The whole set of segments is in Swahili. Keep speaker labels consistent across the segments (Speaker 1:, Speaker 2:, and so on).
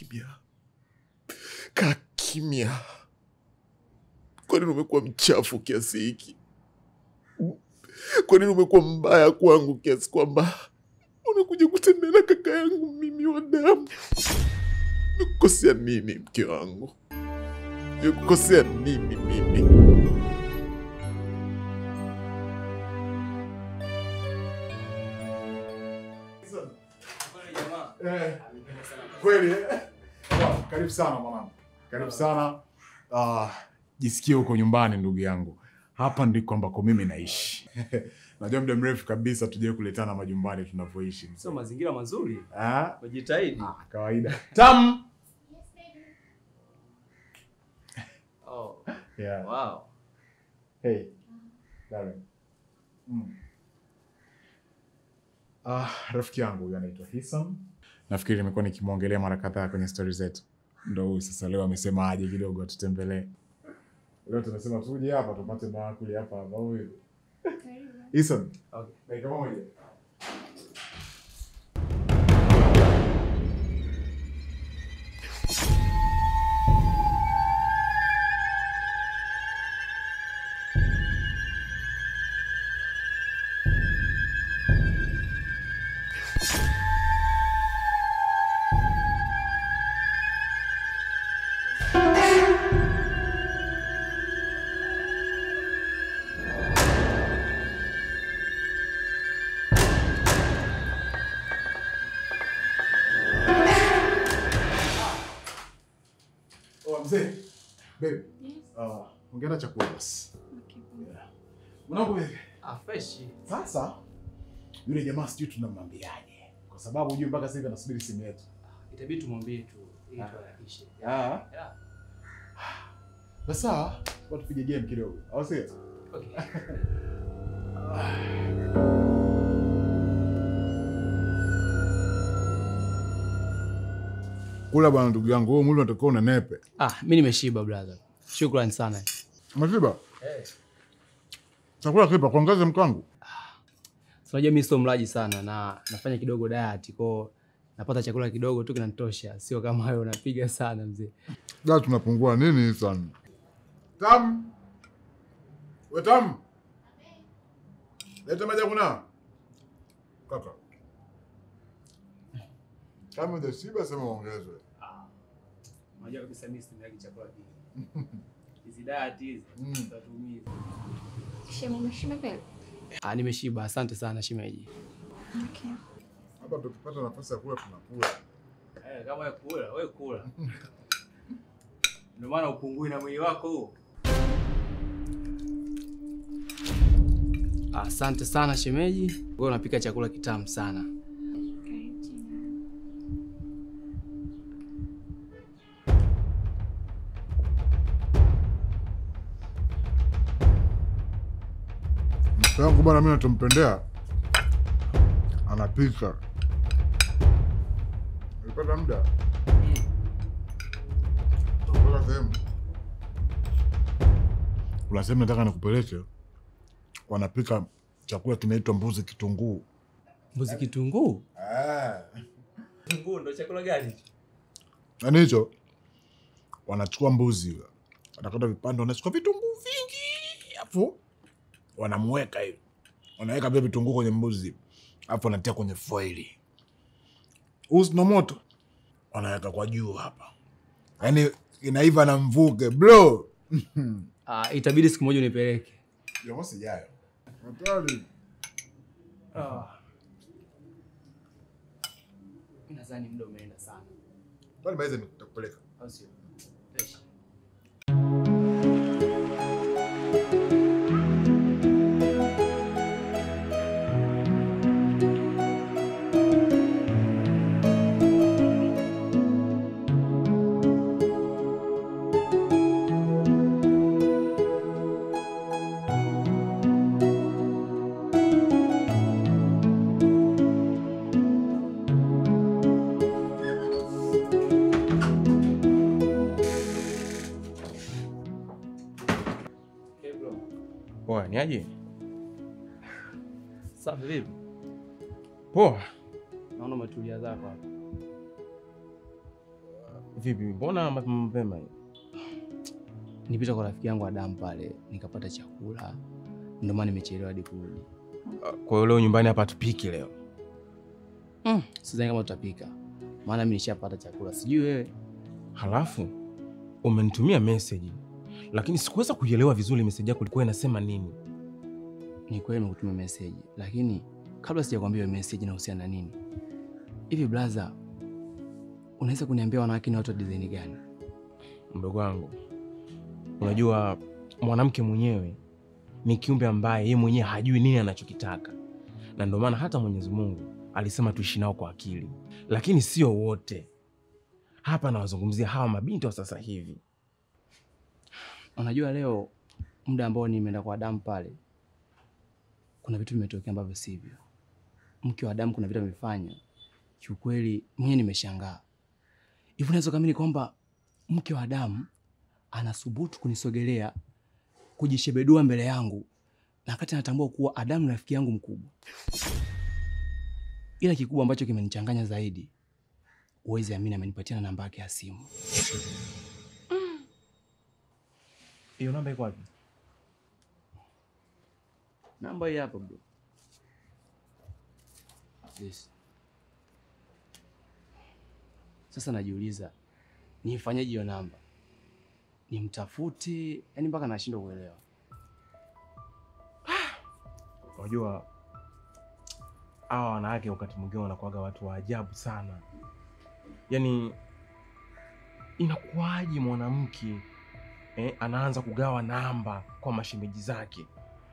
Speaker 1: kimya, kaa kimya. Kwa nini umekuwa mchafu kiasi hiki? Kwa nini umekuwa mbaya kwangu kiasi kwamba unakuja kutembea na kaka yangu mimi wa damu? Nimekukosea nini mke wangu? Nimekukosea nini mimi?
Speaker 2: Eh, kweli eh? Wow, karibu sana mwanangu, karibu sana. Ah, jisikie huko nyumbani ndugu yangu, hapa ndiko ambako mimi naishi. Najua muda mrefu kabisa tujai kuletana majumbani tunavyoishi.
Speaker 3: Sio mazingira mazuri.
Speaker 2: Ah,
Speaker 3: Wajitahidi.
Speaker 2: ah, kawaida. Tam.
Speaker 3: Oh,
Speaker 2: Yeah.
Speaker 3: wow.
Speaker 2: Hey. Darren. Mm. Ah, rafiki yangu huyu anaitwa Hisam. Nafikiri nimekuwa nikimwongelea mara kadhaa kwenye stori zetu. Ndo huyu sasa leo amesema aje kidogo atutembelee. Leo tunasema tuje hapa tupate maakuli hapa hapa huyu. Hisam.
Speaker 3: Okay.
Speaker 2: Dakika moja. Oh, mzee. Babe. Ah, ongea chakula basi. Yeah. Mwanangu babe.
Speaker 3: Ah, fresh.
Speaker 2: Sasa yule jamaa sijui tunamwambiaje, kwa sababu hujui mpaka sasa hivi anasubiri simu yetu.
Speaker 3: Itabidi tumwambie tu ili tuharakishe.
Speaker 2: Ah.
Speaker 3: Yeah.
Speaker 2: Basi sawa, kwa tupige game kidogo, au sio?
Speaker 3: Okay.
Speaker 2: Kula bwana, ndugu yangu, wewe mwili unatakiwa una nepe.
Speaker 3: Ah, mimi nimeshiba brother. Shukrani sana.
Speaker 2: Umeshiba?
Speaker 3: Eh.
Speaker 2: Chakula kipa kuongeza mkangu.
Speaker 3: So, unajua mimi sio mlaji sana na nafanya kidogo diet kwa napata chakula kidogo tu kinanitosha. Sio kama wewe unapiga sana mzee.
Speaker 2: Da tunapungua nini sana? Tam. We tam. Leta maji ya kunawa. Kaka. Kama hujashiba sema ongezwe.
Speaker 3: Unajua kabisa mimi situmii chakula kingi. Hizi diet hizi
Speaker 2: Mm.
Speaker 3: zitatumiza.
Speaker 4: Shemu, umeshiba kweli?
Speaker 3: Ah, nimeshiba. Asante sana shemeji.
Speaker 4: Okay.
Speaker 2: Hapa tukipata nafasi ya kula tunakula.
Speaker 3: Eh, kama wewe kula, wewe kula. Ndio maana upungui na mwili wako huo. Asante sana shemeji. Wewe unapika chakula kitamu sana.
Speaker 4: Karibu tena.
Speaker 2: Mke wangu bwana, mimi natumpendea, anapika. Ulipata muda Unapeleka sehemu, kuna sehemu nataka nikupeleke, wanapika chakula kinaitwa mbuzi kitunguu.
Speaker 3: Mbuzi kitunguu? Kitunguu ndo chakula gani?
Speaker 2: Yaani hicho wanachukua mbuzi, wanakata vipande, wanachukua vitunguu vingi, afu wanamweka hivi, wanaweka pia vitunguu kwenye mbuzi, afu wanatia kwenye foili, usi na moto, wanaweka kwa juu hapa, yaani inaiva na mvuke bro.
Speaker 3: Ah, itabidi siku moja unipeleke.
Speaker 2: Jumamosi ijayo. Hatari.
Speaker 3: Ah. Mimi nadhani muda umeenda sana.
Speaker 2: Bali maize nitakupeleka.
Speaker 3: Au sio? Fresh. Okay, bro.
Speaker 5: Poa, ni aje?
Speaker 3: Safi vipi?
Speaker 5: Poa.
Speaker 3: Naona umetulia zako hapa.
Speaker 5: Vipi, mbona mapema mapema hii?
Speaker 3: Nipita kwa rafiki yangu Adamu pale nikapata chakula, ndio maana nimechelewa hadi kurudi.
Speaker 5: Kwa hiyo leo nyumbani hapa tupiki leo?
Speaker 3: Mm, sidhani kama tutapika, maana mimi nishapata chakula, sijui wewe.
Speaker 5: Halafu umenitumia meseji, lakini sikuweza kuielewa vizuri meseji yako ilikuwa inasema nini.
Speaker 3: Ni kweli nimekutumia meseji, lakini kabla sijakwambia hiyo meseji inahusiana na nini, hivi blaza, unaweza kuniambia wanawake ni watu wa design gani?
Speaker 5: Mdogo wangu, unajua mwanamke mwenyewe ni kiumbe ambaye yeye mwenyewe hajui nini anachokitaka, na ndio maana hata Mwenyezi Mungu alisema tuishi nao kwa akili, lakini sio wote. Hapa nawazungumzia hawa mabinti wa sasa hivi.
Speaker 3: Unajua leo muda ambao nimeenda kwa Adamu pale, kuna vitu vimetokea ambavyo sivyo. Mke wa Adamu kuna vitu amefanya, kiukweli mwenyewe nimeshangaa. Hivi unaweza kuamini kwamba mke wa Adamu anasubutu kunisogelea, kujishebedua mbele yangu, na wakati anatambua kuwa Adamu ni rafiki yangu mkubwa. Ila kikubwa ambacho kimenichanganya zaidi, uwezi amini, amenipatia na namba yake ya simu.
Speaker 5: Hiyo namba iko wapi?
Speaker 3: Namba hii hapa bro. Yes. Sasa najiuliza nifanyaje hiyo namba, nimtafute? Yani mpaka nashindwa kuelewa.
Speaker 5: Unajua hawa wanawake wakati mwingine wanakuwaga watu wa ajabu sana. Yaani, inakuwaje mwanamke eh, anaanza kugawa namba kwa mashemeji zake?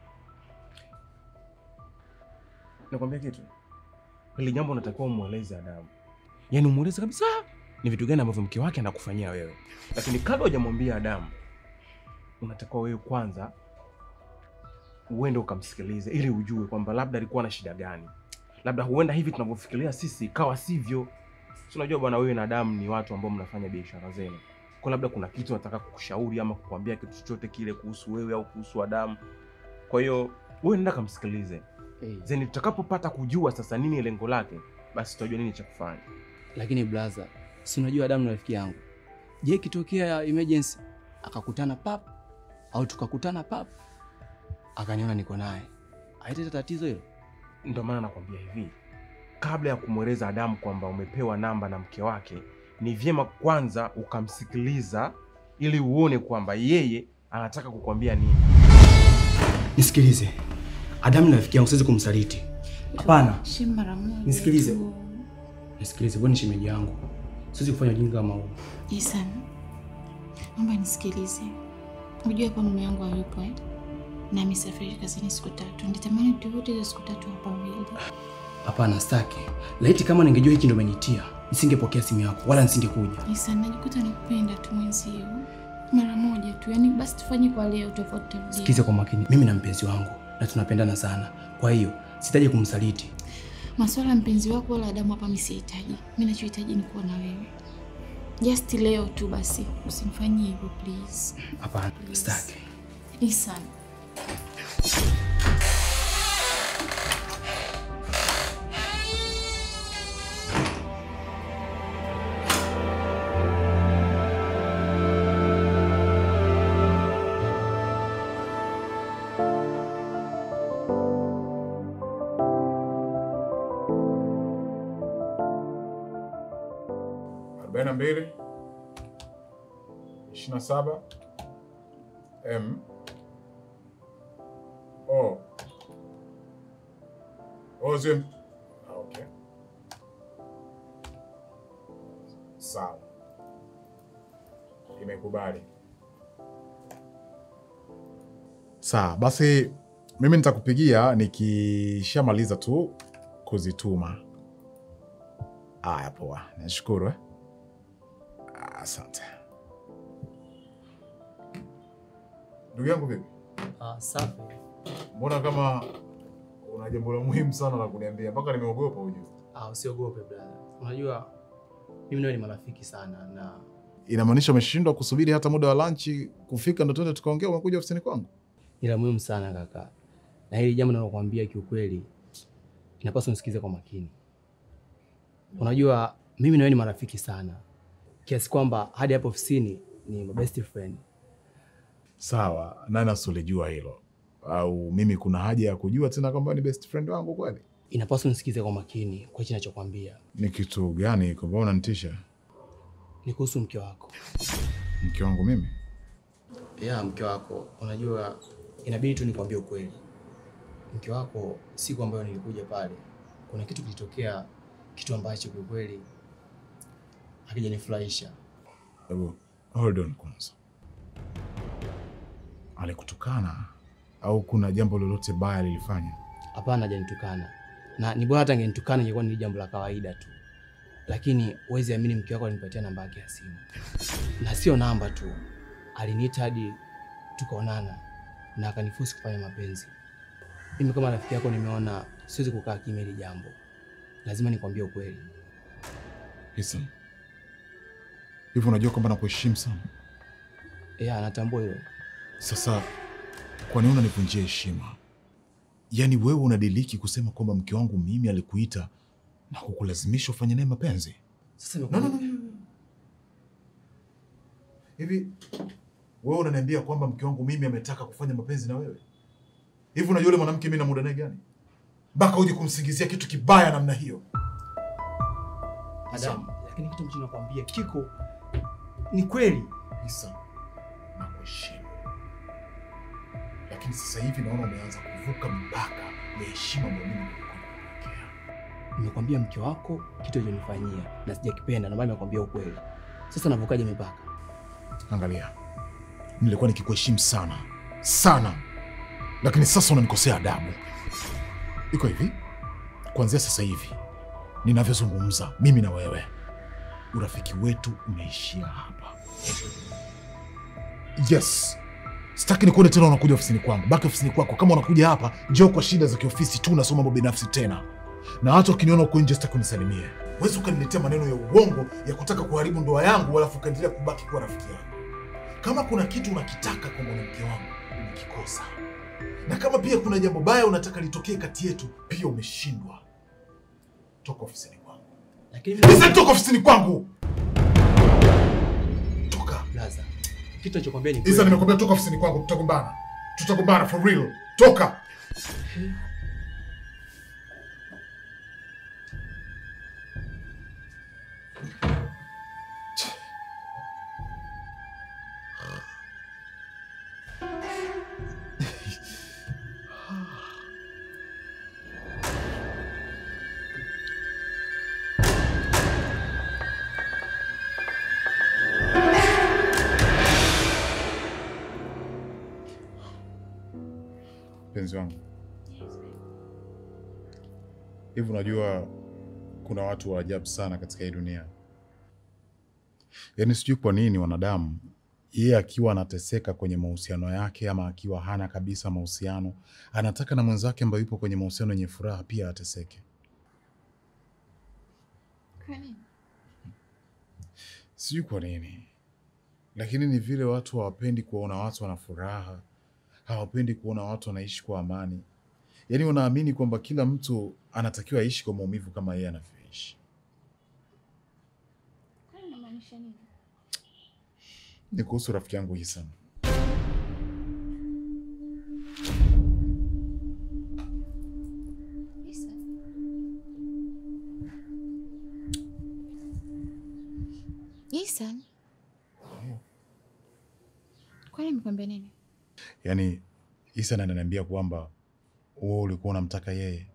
Speaker 5: Nakwambia kitu, hili jambo unatakiwa umweleze Adamu, yaani umweleze kabisa ni vitu gani ambavyo mke wake anakufanyia wewe, lakini kabla hujamwambia Adamu, unatakiwa wewe kwanza uende ukamsikilize ili ujue kwamba labda alikuwa na shida gani, labda huenda hivi tunavyofikiria sisi ikawa sivyo. Si unajua bwana, wewe na Adamu ni watu ambao mnafanya biashara zenu, kwa labda kuna kitu nataka kukushauri ama kukwambia kitu chochote kile kuhusu wewe au kuhusu Adamu. Kwa hiyo wewe nenda kamsikilize,
Speaker 3: Hey.
Speaker 5: zeni tutakapopata kujua sasa nini lengo lake, basi tutajua nini cha kufanya.
Speaker 3: Lakini blaza, si unajua Adamu ni rafiki yangu. Je, ikitokea emergency akakutana pap au tukakutana pap akaniona niko naye, haitaleta tatizo hilo?
Speaker 5: Ndio maana nakwambia hivi, kabla ya kumweleza Adamu kwamba umepewa namba na mke wake, ni vyema kwanza ukamsikiliza ili uone kwamba yeye anataka kukwambia nini.
Speaker 3: Nisikilize, Adamu ni rafiki yangu, siwezi kumsaliti. Hapana,
Speaker 4: Shem mara moja.
Speaker 3: Nisikilize.
Speaker 4: tu.
Speaker 3: nisikilize, wewe ni shemeji yangu, siwezi kufanya ujinga kama huu.
Speaker 4: Isan, naomba nisikilize. Unajua hapa mume wangu hayupo eh? Na amesafiri kazini siku tatu. Nitamani turudi hizo siku tatu hapa wawili.
Speaker 3: Hapana, staki. Laiti kama ningejua hiki ndo umenitia, nisingepokea simu yako wala nisingekuja.
Speaker 4: Isan, najikuta nakupenda tu mwenzio. Mara moja tu. Yaani basi tufanye kwa leo tofauti tarudia.
Speaker 3: Sikize kwa makini, mimi na mpenzi wangu na tunapendana sana, kwa hiyo sitaji kumsaliti.
Speaker 4: Maswala ya mpenzi wako wala Adamu hapa mimi sihitaji. Mimi nachohitaji ni kuwa na wewe. Just leo tu basi. Usinifanyie hivyo please.
Speaker 3: Hapana, staki.
Speaker 4: Isan.
Speaker 2: arobaini na mbili ishirini na saba M O O zim. Ah, Okay, sawa, imekubali. Sawa basi, mimi nitakupigia nikishamaliza tu kuzituma. Aya, poa, nashukuru eh? Asante ndugu yangu. Vipi,
Speaker 3: Ah, safi.
Speaker 2: mbona kama una jambo la muhimu sana la kuniambia mpaka nimeogopa ujue?
Speaker 3: Ah, usiogope brother. Unajua mimi nawe ni marafiki sana na
Speaker 2: Inamaanisha umeshindwa kusubiri hata muda wa lanchi kufika ndo tuende tukaongea, umekuja ofisini kwangu?
Speaker 3: ni la muhimu sana kaka, na hili jambo nalokuambia kiukweli, inapaswa nisikize kwa makini. Unajua mimi na wewe ni marafiki sana, kiasi kwamba hadi hapo ofisini ni my best friend.
Speaker 2: Sawa, nani asolijua hilo? Au mimi kuna haja ya kujua tena kwamba ni best friend wangu kweli?
Speaker 3: Inapaswa nisikize kwa makini kwa hichi nachokwambia.
Speaker 2: Ni kitu gani kwamba unanitisha?
Speaker 3: Ni kuhusu mke wako.
Speaker 2: Mke wangu mimi?
Speaker 3: Ya mke wako, unajua inabidi tu nikwambie ukweli. Mke wako siku ambayo nilikuja pale, kuna kitu kilitokea, kitu ambacho kwa kweli hakijanifurahisha.
Speaker 2: Hebu hold on kwanza. Alikutukana au kuna jambo lolote baya lilifanya?
Speaker 3: Hapana, hajanitukana na ni bora hata angenitukana, ingekuwa ni jambo la kawaida tu, lakini huwezi amini, mke wako alinipatia namba yake ya simu, na sio namba tu, aliniita hadi tukaonana na akanifusi kufanya mapenzi. Mimi kama rafiki yako nimeona siwezi kukaa kimya hili jambo, lazima nikwambie ukweli.
Speaker 2: Hisan, hivi unajua kwamba nakuheshimu sana.
Speaker 3: Ya, natambua hilo.
Speaker 2: Sasa kwa nini unanivunjia heshima? Yaani wewe unadiliki kusema kwamba mke wangu mimi alikuita na kukulazimisha ufanye naye mapenzi?
Speaker 3: Sasa
Speaker 2: No, no, no, no. Hivi wewe unaniambia kwamba mke wangu mimi ametaka kufanya mapenzi na wewe? Hivi unajua yule mwanamke mimi na muda naye gani? Mpaka uje kumsingizia kitu kibaya namna hiyo?
Speaker 3: Madam, lakini kitu ambacho nakwambia kiko ni kweli.
Speaker 2: Isa, nakuheshimu, lakini sasa hivi naona umeanza kuvuka mipaka ya heshima ambayo mimi nilikuwa nimekuwekea.
Speaker 3: Nimekwambia mke wako kitu alichonifanyia na sijakipenda, ndio maana nimekwambia ukweli. Sasa navukaje mipaka?
Speaker 2: Angalia, nilikuwa nikikuheshimu sana sana, lakini sasa unanikosea adabu. Iko hivi, kuanzia sasa hivi ninavyozungumza mimi na wewe, urafiki wetu umeishia hapa. Yes, sitaki nikuone tena unakuja ofisini kwangu. Baki ofisini kwako. Kama unakuja hapa, njoo kwa shida za kiofisi tu, unasoma mambo binafsi tena, na hata ukiniona uko nje sitaki unisalimie. Huwezi ukaniletea maneno ya uongo ya kutaka kuharibu ndoa yangu, alafu ukaendelea kubaki kuwa rafiki yangu. Kama kuna kitu unakitaka kwa mwanamke wangu, umekikosa, na kama pia kuna jambo baya unataka litokee kati yetu, pia umeshindwa. Toka ofisini kwangu.
Speaker 3: Lakini
Speaker 2: Listen, toka ofisini kwangu. Toka.
Speaker 3: Blaza, kitu alichokwambia ni
Speaker 2: Isa,
Speaker 3: kweli.
Speaker 2: nimekwambia toka ofisini kwangu, tutagombana. Tutagombana for real. Toka. Mpenzi wangu, hivi unajua kuna watu wa ajabu sana katika hii dunia. Yaani sijui kwa nini wanadamu, yeye akiwa anateseka kwenye mahusiano yake ama akiwa hana kabisa mahusiano, anataka na mwenzake ambaye yupo kwenye mahusiano yenye furaha pia ateseke.
Speaker 4: Kwa nini?
Speaker 2: Sijui kwa nini, lakini ni vile watu hawapendi kuwaona watu wana furaha, hawapendi kuona watu wanaishi kwa amani. Yaani wanaamini kwamba kila mtu anatakiwa aishi kwa maumivu kama yeye anavyoishi.
Speaker 4: Kwani unamaanisha nini?
Speaker 2: Ni kuhusu rafiki yangu Hisan.
Speaker 4: Isa. Isa. Kwani amekwambia nini?
Speaker 2: Yaani Hisan ananiambia kwamba wewe ulikuwa unamtaka yeye,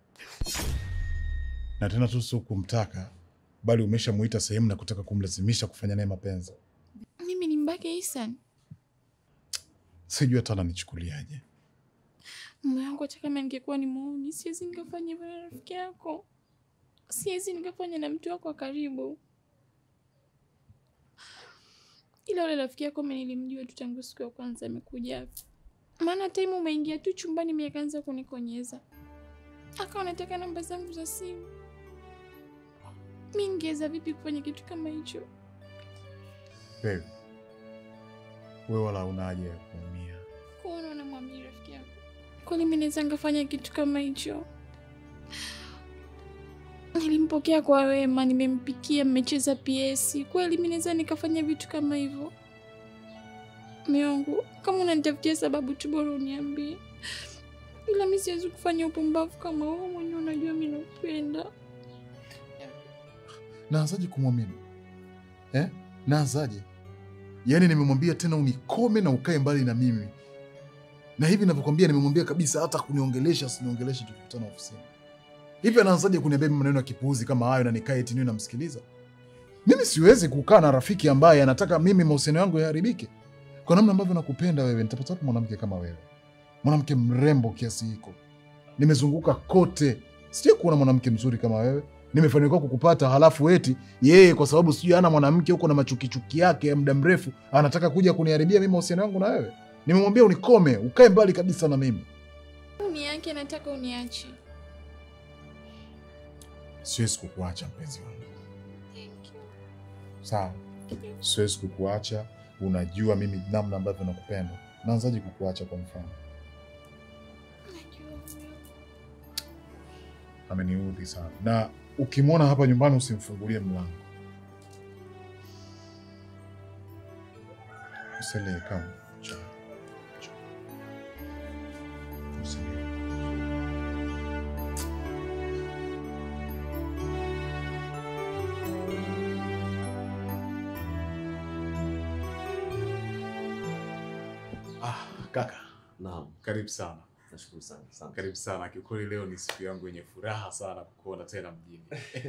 Speaker 2: na tena tu sio kumtaka, bali umeshamuita sehemu na kutaka kumlazimisha kufanya naye mapenzi.
Speaker 4: Mimi ni mbake Isan.
Speaker 2: Sijui hata ananichukuliaje.
Speaker 4: Mume wangu hata kama ningekuwa ni muuni, siwezi nikafanya hivyo na rafiki yako, siwezi nikafanya na mtu wako wa karibu. Ila ule rafiki yako mimi nilimjua tu tangu siku ya kwanza amekuja hapa, maana time umeingia tu chumbani, mimi akaanza kunikonyeza, akawa anataka namba zangu za simu. Mi ningeweza vipi kufanya kitu kama hicho?
Speaker 2: Babe, wewe wala una haja ya kuumia.
Speaker 4: Kuona unamwambia rafiki yako, kwani mi naweza ngafanya kitu kama hicho? Nilimpokea kwa wema, nimempikia, mmecheza PS. Kweli mi naweza nikafanya vitu kama hivyo? Mume wangu, kama unanitafutia sababu tu bora uniambie, ila mi siwezi kufanya upumbavu kama huo. Mwenyewe unajua mi nakupenda.
Speaker 2: Naanzaje kumwamini eh? Naanzaje? Yaani nimemwambia tena unikome na ukae mbali na mimi, na hivi navyokwambia, nimemwambia kabisa hata kuniongelesha asiniongeleshe tukikutana ofisini. Hivi anaanzaje kuniambia mimi maneno ya kipuuzi kama hayo na nikae eti niwe namsikiliza? Mimi siwezi kukaa na rafiki ambaye anataka mimi mahusiano yangu yaharibike. Kwa namna ambavyo nakupenda wewe, nitapata wapi mwanamke kama wewe, mwanamke mrembo kiasi hiko? Nimezunguka kote, sijai kuona mwanamke mzuri kama wewe nimefanikiwa kukupata, halafu eti yeye kwa sababu sijui ana mwanamke huko na machukichuki yake ya muda mrefu anataka kuja kuniharibia mimi mahusiano yangu na wewe. Nimemwambia unikome, ukae mbali kabisa na mimi.
Speaker 4: Uni yake nataka uniache.
Speaker 2: Siwezi kukuacha mpenzi wangu,
Speaker 4: Thank you.
Speaker 2: sawa? Siwezi kukuacha, unajua mimi namna ambavyo nakupenda. Naanzaje kukuacha? Kwa mfano,
Speaker 4: Najua mume wangu.
Speaker 2: ameniudhi sana, na ukimwona hapa nyumbani usimfungulie mlango. Usilie, kama Njoo. Njoo. Usilie. Ah, kaka,
Speaker 6: Naam,
Speaker 2: karibu sana.
Speaker 6: nashukuru sana sana.
Speaker 2: Karibu sana. Kiukweli leo ni siku yangu yenye furaha sana kukuona tena mjini.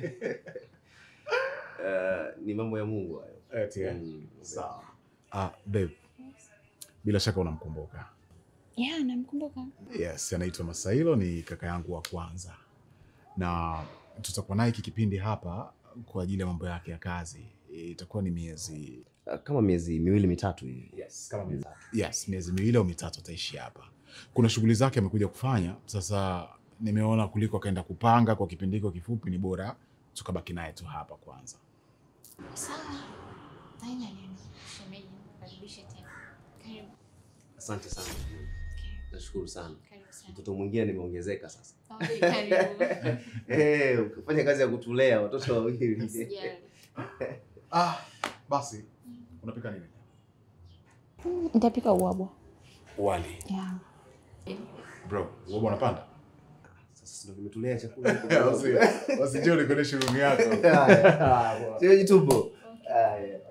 Speaker 6: Eh, ni mambo ya Mungu hayo.
Speaker 2: Eti, eh?
Speaker 6: Mm,
Speaker 2: Sawa. Ah, babe. Bila shaka unamkumbuka.
Speaker 4: Yeah, namkumbuka.
Speaker 2: Yes, anaitwa Masailo, ni kaka yangu wa kwanza, na tutakuwa naye hiki kipindi hapa kwa ajili ya mambo yake ya kazi. Itakuwa ni miezi
Speaker 6: Ah, Kama miezi miwili mitatu hivi.
Speaker 2: yes, kama miezi, yes, miezi miwili au mitatu ataishi hapa. Kuna shughuli zake amekuja kufanya. Sasa nimeona kuliko akaenda kupanga kwa kipindi hiko kifupi, ni bora tukabaki naye tu hapa kwanza.
Speaker 4: Sawa. Haina neno. Shemeji, karibishe tena. Karibu.
Speaker 6: Asante sana. Nashukuru sana.
Speaker 4: Karibu sana.
Speaker 6: Mtoto mwingine nimeongezeka sasa.
Speaker 4: Okay, karibu.
Speaker 6: Eh, ukifanya kazi ya kutulea watoto wawili.
Speaker 4: Usijali.
Speaker 2: Ah, basi unapika nini?
Speaker 4: Nitapika ubwabwa.
Speaker 2: Wali.
Speaker 4: Yeah.
Speaker 2: Bro, wewe unapanda?
Speaker 6: Sasa ndio kimetulea chakula.
Speaker 2: Basi basi njoo nikuoneshe room yako.
Speaker 6: Sio jitupo. Haya.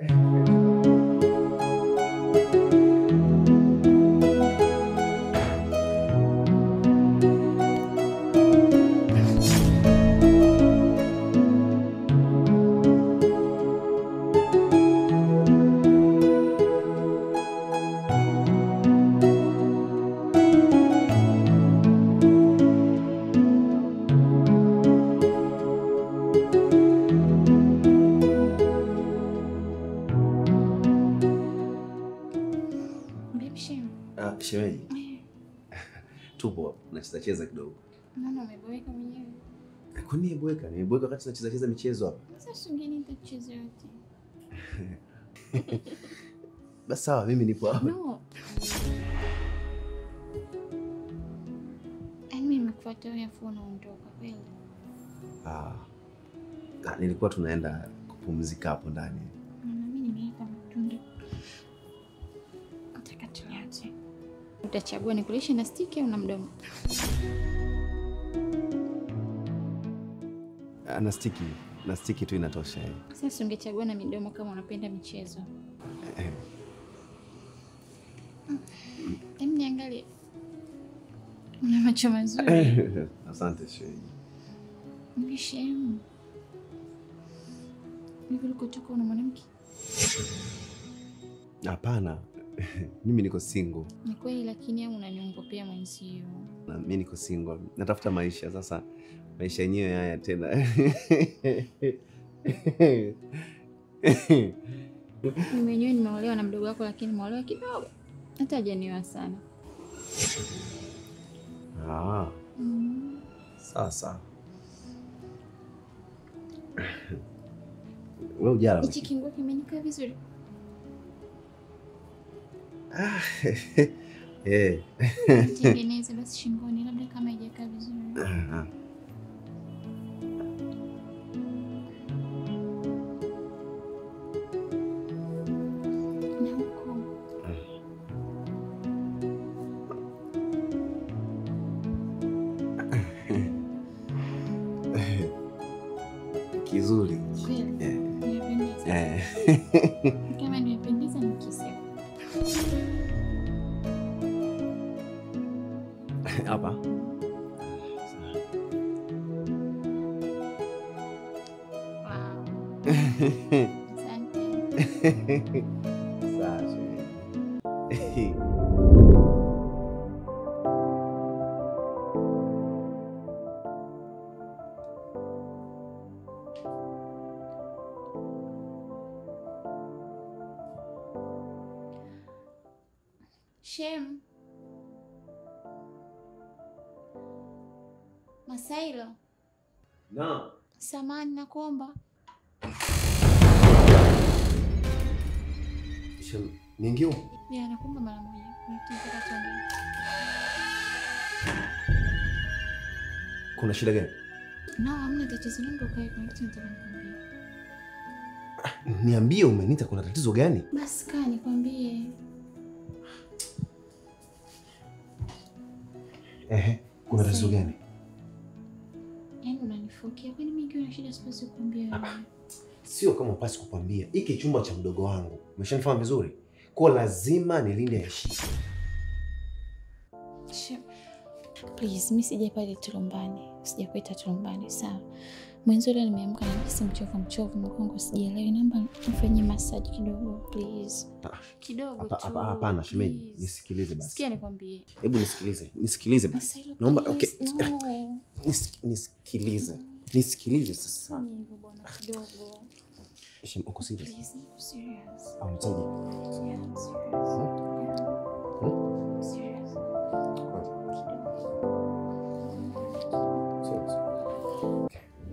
Speaker 4: Babe, Shem.
Speaker 6: Ah, shemeji. Tupo hapa, nacheza cheza kidogo.
Speaker 4: Naona umeboeka mwenyewe.
Speaker 6: Kwani nimeboeka? Nimeboeka wakati tunacheza cheza michezo hapa.
Speaker 4: Sasa sungeni nitacheza yote.
Speaker 6: Basi sawa, mimi nipo hapa.
Speaker 4: No. Yaani mimi nimekufuata wewe afu unaondoka kweli.
Speaker 6: Ah. Ah, nilikuwa tunaenda kupumzika hapo ndani.
Speaker 4: Na mimi nimeweka matunda. Nataka tuliache. Utachagua nikulishe na stiki au na mdomo?
Speaker 6: Ah, na stiki, na stiki tu inatosha. eh.
Speaker 4: Sasa ungechagua na midomo kama unapenda michezo.
Speaker 6: Eh.
Speaker 4: Hem, niangalie. Una macho mazuri.
Speaker 6: Asante shemeji.
Speaker 4: Mishemu. Hivi ulikotoka una mwanamke?
Speaker 6: Hapana. mimi niko single.
Speaker 4: Ni kweli lakini au unaniongopea mwenzio.
Speaker 6: Na mimi niko single. Natafuta maisha sasa. Maisha yenyewe haya tena.
Speaker 4: Mimi mwenyewe nimeolewa na mdogo wako lakini nimeolewa kidogo. Hata hajanioa sana.
Speaker 6: ah,
Speaker 4: Mm.
Speaker 6: sawa sawa. Wewe ujala.
Speaker 4: Hichi kinguo kimenikaa vizuri.
Speaker 6: Eh.
Speaker 4: Tengeneze basi shingoni labda kama haijakaa vizuri.
Speaker 6: Ah.
Speaker 4: Kama nimependeza nikisema.
Speaker 6: Hapa.
Speaker 4: Wow. Asante.
Speaker 6: Sawa, shemeji.
Speaker 4: Shem. Masailo,
Speaker 6: Na.
Speaker 4: samani nakuomba.
Speaker 6: Shem, niingie huko?
Speaker 4: Ya, nakuomba mara moja. Kuna kitu nataka tuongee.
Speaker 6: Kuna shida gani?
Speaker 4: No, hamna tatizo. Naomba ukae, kuna kitu nataka nikwambie.
Speaker 6: Niambie, umenita kuna tatizo gani?
Speaker 4: Basi kaa nikwambie.
Speaker 6: Ehe, kuna tatizo
Speaker 4: Sawa.
Speaker 6: gani?
Speaker 4: Yaani unanifukia. Kwani mimi nikiwa na shida siwezi kukwambia wewe?
Speaker 6: Sio kama upasi kukwambia, hiki chumba cha mdogo wangu, umeshanifahamu vizuri, kwa lazima nilinde heshima.
Speaker 4: Shem. Please, mi sija pale tulumbani. Sijakuita tulumbani, sawa? Mwenzo leo nimeamka na hisi mchovu mchovu, mgongo sijaelewi. Naomba nifanyie massage kidogo, please.
Speaker 6: Ah,
Speaker 4: Kidogo
Speaker 6: hapa-
Speaker 4: tu.
Speaker 6: hapa- Hapana shemeji,
Speaker 4: please.
Speaker 6: nisikilize basi.
Speaker 4: Sikia nikwambie.
Speaker 6: Hebu nisikilize, nisikilize basi.
Speaker 4: Masailo,
Speaker 6: Naomba
Speaker 4: please,
Speaker 6: okay.
Speaker 4: no.
Speaker 6: Nis, nisikilize. Nisikilize sasa.
Speaker 4: Fanya hivyo bwana, kidogo.
Speaker 6: Shem, uko serious?
Speaker 4: Please, niko serious.
Speaker 6: Au nitaje?
Speaker 4: Yeah, I'm serious. Yeah. I'm serious. Kidogo.
Speaker 6: Serious.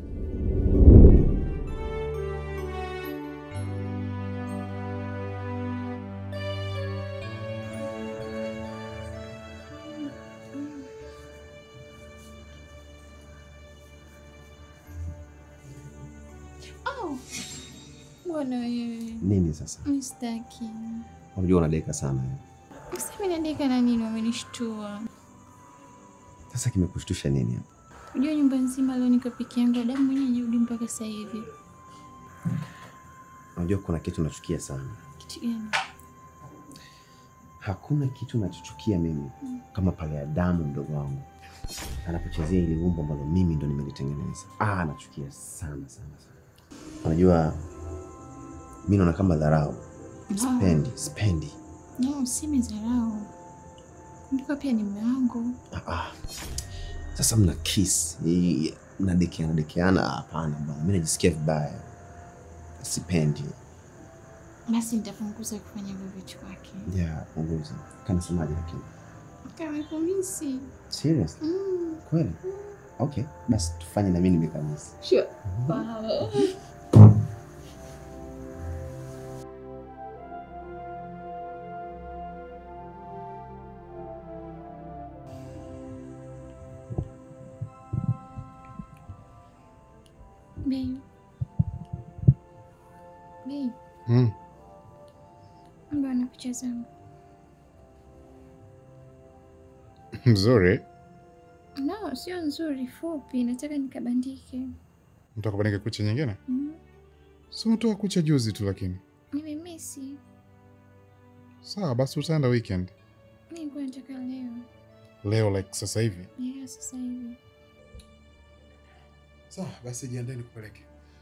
Speaker 4: Oh. Bwana wewe.
Speaker 6: Nini sasa?
Speaker 4: Mi sitaki.
Speaker 6: Unajua unadeka sana. eh.
Speaker 4: Sasa mimi naandika na nini wamenishtua.
Speaker 6: Sasa kimekushtusha nini hapa?
Speaker 4: Unajua nyumba nzima leo niko peke yangu, Adamu mwenyewe hajarudi mpaka sasa hivi.
Speaker 6: Unajua kuna kitu nachukia sana.
Speaker 4: Kitu gani?
Speaker 6: Hakuna kitu nachochukia mimi kama pale Adamu mdogo wangu anapochezea ile umbo ambalo mimi ndo nimelitengeneza. Ah, nachukia sana sana sana. Unajua mi naona kama dharau. Spendi, spendi.
Speaker 4: No, useme dharau. Kumbuka pia ni mume wangu.
Speaker 6: Ah, ah. Sasa mna kiss, eh, mnadekeana dekeana. Ah, Hapana bwana, mi najisikia vibaya, sipendi.
Speaker 4: Basi nitapunguza kufanya hivyo vitu kwake.
Speaker 6: Yeah, punguza. Kanasemaje lakini?
Speaker 4: Kama kumisi.
Speaker 6: Serious?
Speaker 4: Mm.
Speaker 6: Kweli? Okay, basi tufanye na mimi nimekamisi.
Speaker 4: Sure. Wow. Babe. Babe,
Speaker 2: Mm.
Speaker 4: mbona picha zangu?
Speaker 2: Mzuri.
Speaker 4: No, sio nzuri, fupi. Nataka nikabandike.
Speaker 2: Mtaka kubandika kucha nyingine?
Speaker 4: Mm.
Speaker 2: Si umetoka kucha juzi tu lakini.
Speaker 4: Nimemisi.
Speaker 2: Sawa, basi utaenda weekend.
Speaker 4: Mi nilikuwa nataka leo.
Speaker 2: Leo like sasa hivi.
Speaker 4: Yeah, sasa hivi.
Speaker 2: Sawa, basi jiandae nikupeleke.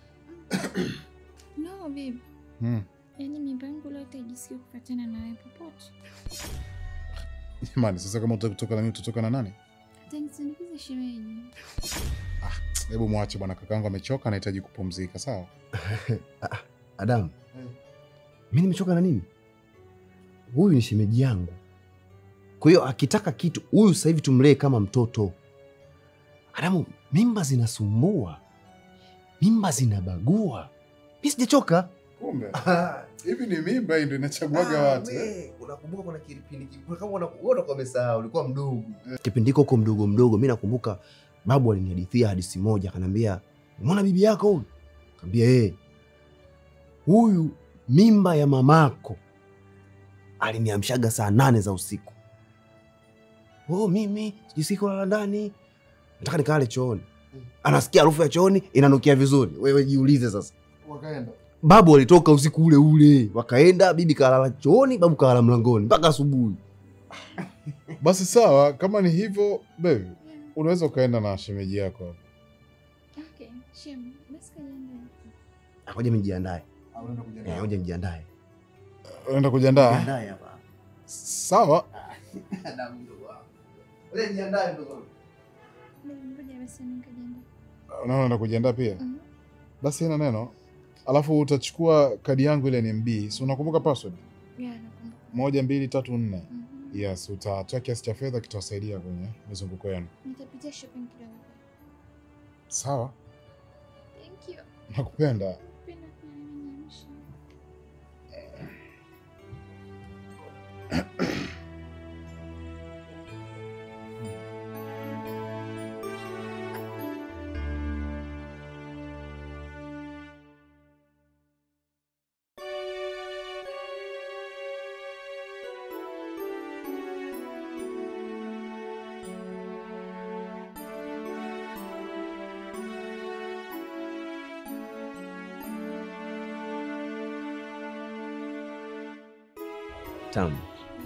Speaker 4: No, babe.
Speaker 2: Mm.
Speaker 4: Yaani mimba yangu leo itajisikia kufatana na wewe popote.
Speaker 2: Jamani, sasa kama utaki kutoka na mimi utatoka na nani?
Speaker 4: Atanisindikiza shemeji.
Speaker 2: Hebu mwache bwana, kakaangu amechoka, anahitaji kupumzika. Sawa.
Speaker 6: Adamu, mi nimechoka na nini? Huyu ni shemeji yangu, kwa hiyo akitaka kitu huyu sasa hivi tumlee kama mtoto. Adamu, mimba zinasumbua, mimba zinabagua. Mi sijachoka.
Speaker 2: Kumbe hivi ni mimba hii ndio inachaguaga watu. eh?
Speaker 6: Unakumbuka kuna kipindi kama unakuwa umesahau, ulikuwa mdogo kipindi hiko huko mdogo mdogo. Mi nakumbuka babu alinihadithia hadithi moja, akaniambia umeona bibi yako huyu? Kaambia eh, huyu mimba ya mamako aliniamshaga saa nane za usiku. Oh, mimi sijui kulala ndani, nataka nikale chooni. Anasikia harufu ya chooni inanukia vizuri. Wewe jiulize sasa.
Speaker 2: Wakaenda.
Speaker 6: babu walitoka usiku ule ule, wakaenda, bibi kalala chooni, babu kalala mlangoni mpaka asubuhi.
Speaker 2: Basi sawa, kama ni hivyo baby, unaweza ukaenda na shemeji yako hapo.
Speaker 4: Okay, shem, basi kajiandae.
Speaker 6: Ngoja mjiandae, Eh, ngoja mjiandae.
Speaker 2: Unaenda kujiandaa?
Speaker 6: Jiandae hapa.
Speaker 2: Sawa.
Speaker 6: Wewe jiandae ndugu.
Speaker 4: Ngoja basi mimi kajiandae.
Speaker 2: Unaona unaenda kujiandaa pia?
Speaker 4: Mhm.
Speaker 2: Basi ina neno. Alafu utachukua kadi yangu ile NMB. Si unakumbuka password?
Speaker 4: Ya, nakumbuka.
Speaker 2: Moja, mbili, tatu, nne.
Speaker 4: Mhm.
Speaker 2: Yes, utatoa kiasi cha fedha kitawasaidia kwenye mizunguko yenu.
Speaker 4: Nitapitia shopping kidogo.
Speaker 2: Sawa,
Speaker 4: Thank you.
Speaker 2: nakupenda.
Speaker 4: Penda kuniamsha.
Speaker 6: Tamu,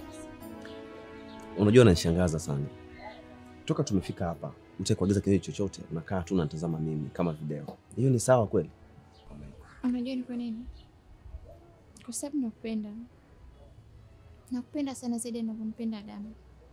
Speaker 6: unajua unanishangaza sana. Toka tumefika hapa, utaki kuagiza kinywaji chochote, unakaa tu unatazama mimi kama video. Hiyo ni sawa kweli?
Speaker 4: Unajua ni kwa nini? Kwa sababu nakupenda. Nakupenda sana zaidi ninavyompenda Adamu.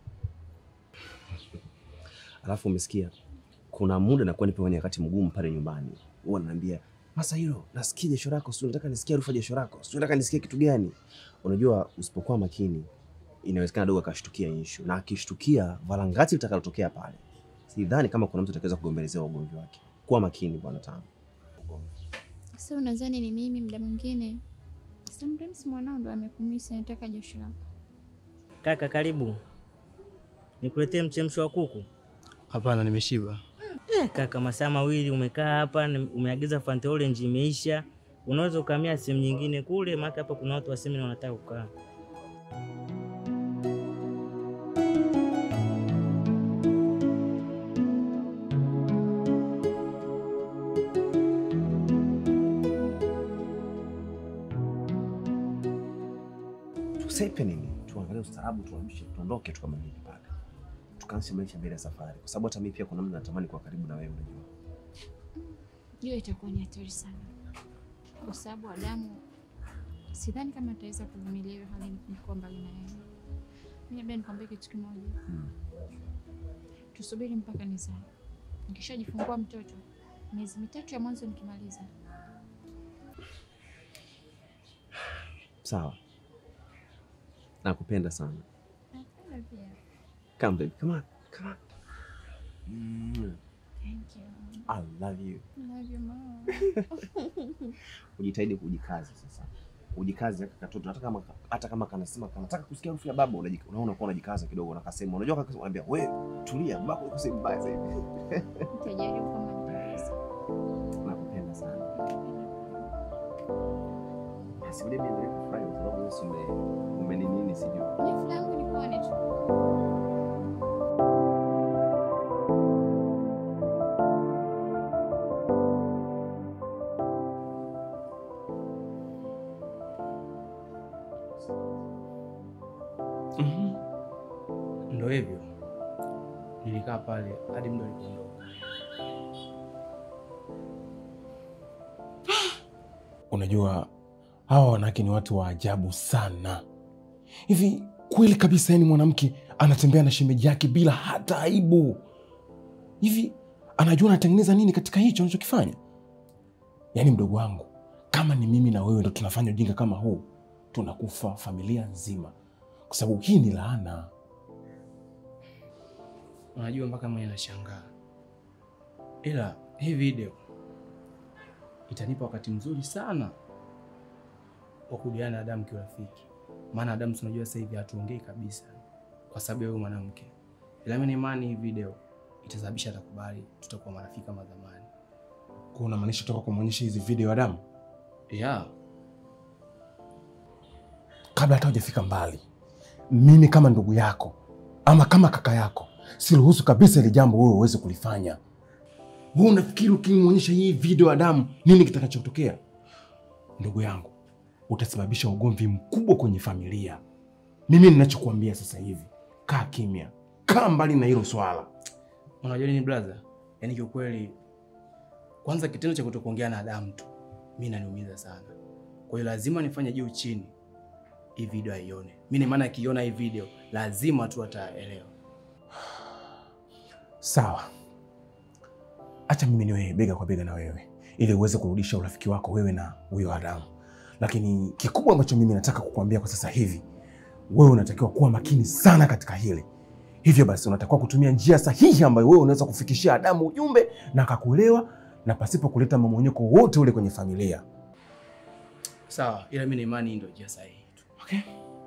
Speaker 6: Alafu umesikia, kuna muda nakuwa nipo kwenye wakati mgumu pale nyumbani, huwa ananiambia Masa hilo nasikia jasho lako, sio nataka nisikie harufu ya jasho lako, sio nataka nisikie kitu gani. Unajua, usipokuwa makini inawezekana dogo akashtukia inshu, na akishtukia valangati litakalotokea pale, sidhani kama kuna mtu atakaweza kugombelezea ugomvi wake. Kuwa makini bwana Tamu.
Speaker 4: Sasa unadhani ni mimi muda mwingine? Sometimes mwanao ndo amekumisa nataka jasho lako.
Speaker 7: Kaka, karibu nikuletee mchemsho wa kuku.
Speaker 3: Hapana, nimeshiba.
Speaker 7: Eh, kaka, masaa mawili umekaa hapa, ni- umeagiza Fanta Orange imeisha. Unaweza ukamia sehemu nyingine kule, maana hapa kuna watu wa semina wanataka kukaa.
Speaker 6: Tusepe nini, tuangalie ustaarabu, tuamshe, tuondoke, tukamalize pale, tukaanze maisha mbele ya safari, kwa sababu hata mimi pia kuna mtu natamani kuwa karibu na wewe, unajua.
Speaker 4: Hiyo itakuwa ni hatari sana, kwa sababu Adamu sidhani kama ataweza kuvumilia hiyo hali nikuwa mbali na yeye. Mimi labda nikwambie kitu kimoja,
Speaker 6: Hmm.
Speaker 4: tusubiri mpaka nizae. Nikishajifungua mtoto miezi mitatu ya mwanzo nikimaliza,
Speaker 6: Sawa, nakupenda sana.
Speaker 4: napenda pia.
Speaker 6: Come baby, come on, come on. Mm,
Speaker 4: Thank you.
Speaker 6: I love you.
Speaker 4: I love you mom.
Speaker 6: Ujitahidi kujikaza sasa, ujikaze haka katoto, hata kama hata kama kanasema kanataka kusikia harufu ya baba, unajika- unaona kuwa unajikaza kidogo, nakasema, unajua kaka, unaambia we tulia, baba yuko sehemu mbaya zaidi.
Speaker 4: Nitajaribu kama nitaweza.
Speaker 6: Nakupenda sana. Basi ule mimi ndio kufurahi kwa sababu wewe si ume umeninini sijui.
Speaker 4: Ni furaha yangu nikuone tu.
Speaker 3: Mhm. Ndo hivyo, nilikaa pale hadi muda ulipoondoka.
Speaker 5: Unajua hawa wanawake ni watu wa ajabu sana. Hivi kweli kabisa, yani mwanamke anatembea na shemeji yake bila hata aibu? Hivi anajua anatengeneza nini katika hicho anachokifanya? Yaani mdogo wangu, kama ni mimi na wewe ndo tunafanya ujinga kama huu, tunakufa familia nzima, kwa sababu hii ni laana.
Speaker 3: Unajua mpaka mwenye nashangaa, ila hii video itanipa wakati mzuri sana wa kujuana na Adamu kiurafiki, maana Adamu si unajua sasa hivi hatuongei kabisa kwa sababu ya huyu mwanamke, ila mimi na imani hii video itasababisha atakubali, tutakuwa marafiki kama zamani.
Speaker 5: Kwa unamaanisha toka kumwonyesha hizi video Adamu
Speaker 3: Yeah.
Speaker 5: kabla hata hujafika mbali, mimi kama ndugu yako ama kama kaka yako siruhusu kabisa ili jambo wewe uweze kulifanya. Wewe unafikiri ukimwonyesha hii video Adamu nini kitakachotokea? ndugu yangu, utasababisha ugomvi mkubwa kwenye familia. Mimi ninachokuambia sasa hivi, kaa kimya, kaa mbali na hilo swala.
Speaker 3: Unajua nini brother? Yaani kiukweli, kwanza kitendo cha kutokuongea na Adamu tu mi naniumiza sana. Kwa hiyo lazima nifanye juu chini hii video aione. Mi ni maana akiona hii video lazima tu ataelewa.
Speaker 5: Sawa, acha mimi niwe bega kwa bega na wewe ili uweze kurudisha urafiki wako wewe na huyo Adamu, lakini kikubwa ambacho mimi nataka kukuambia kwa sasa hivi, wewe unatakiwa kuwa makini sana katika hili. Hivyo basi, unatakiwa kutumia njia sahihi ambayo wewe unaweza kufikishia Adamu ujumbe na akakuelewa na pasipo kuleta mamonyeko wote ule kwenye familia.
Speaker 3: Sawa, ila mi na imani hii ndio njia sahihi tu.
Speaker 5: Okay.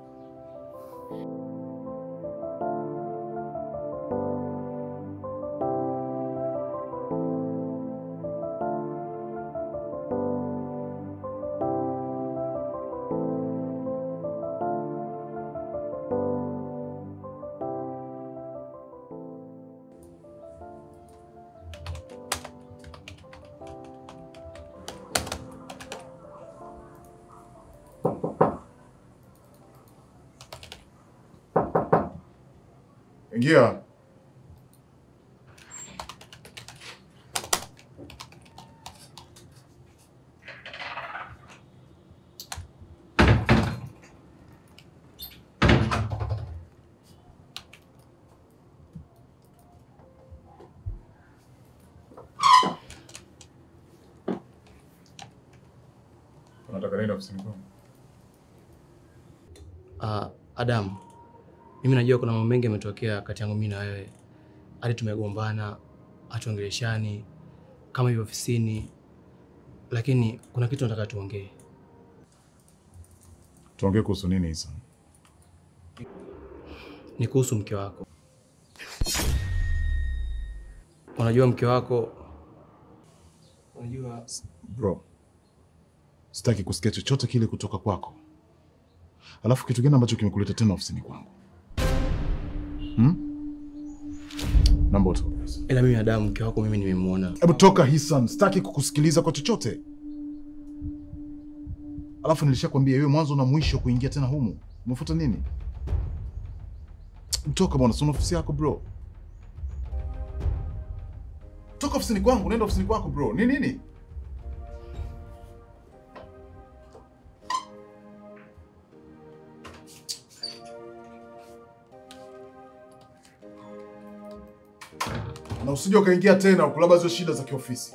Speaker 2: Ingia. Unataka nini ofisini kwangu?
Speaker 3: Uh, Adamu, mimi najua kuna mambo mengi yametokea kati yangu mimi na wewe, hadi tumegombana, hatuongeleshani kama hivyo ofisini, lakini kuna kitu nataka tuongee.
Speaker 2: Tuongee kuhusu nini Isa?
Speaker 3: Ni kuhusu mke wako. Unajua mke wako, unajua
Speaker 2: Bro, sitaki kusikia chochote kile kutoka kwako. Alafu kitu gani ambacho kimekuleta tena ofisini kwangu hmm? Naomba utoke.
Speaker 3: ila mimi Adamu, mke wako mimi nimemwona.
Speaker 2: Hebu toka Hisan, sitaki kukusikiliza kwa chochote. Alafu nilishakwambia iwe mwanzo na mwisho kuingia tena humu. Umefuata nini? Toka bwana, sina ofisi yako bro. Toka ofisini kwangu, nenda ofisini kwako bro. Ni nini? Na usije ukaingia tena huku, labda hizo shida za kiofisi.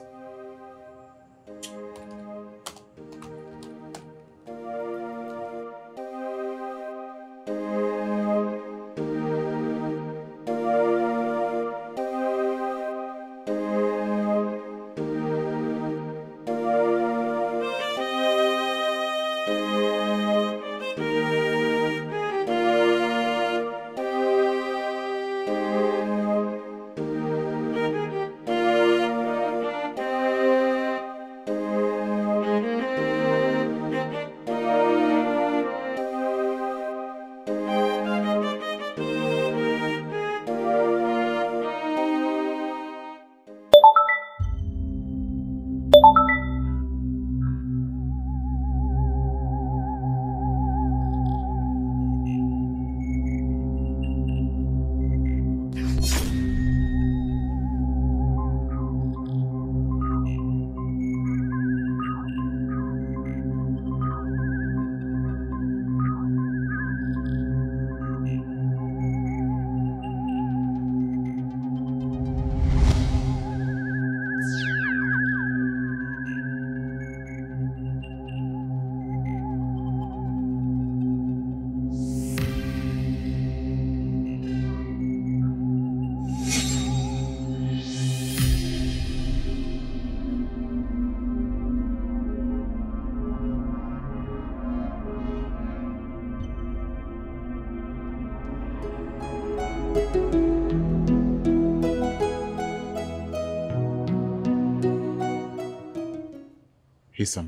Speaker 2: Hisan,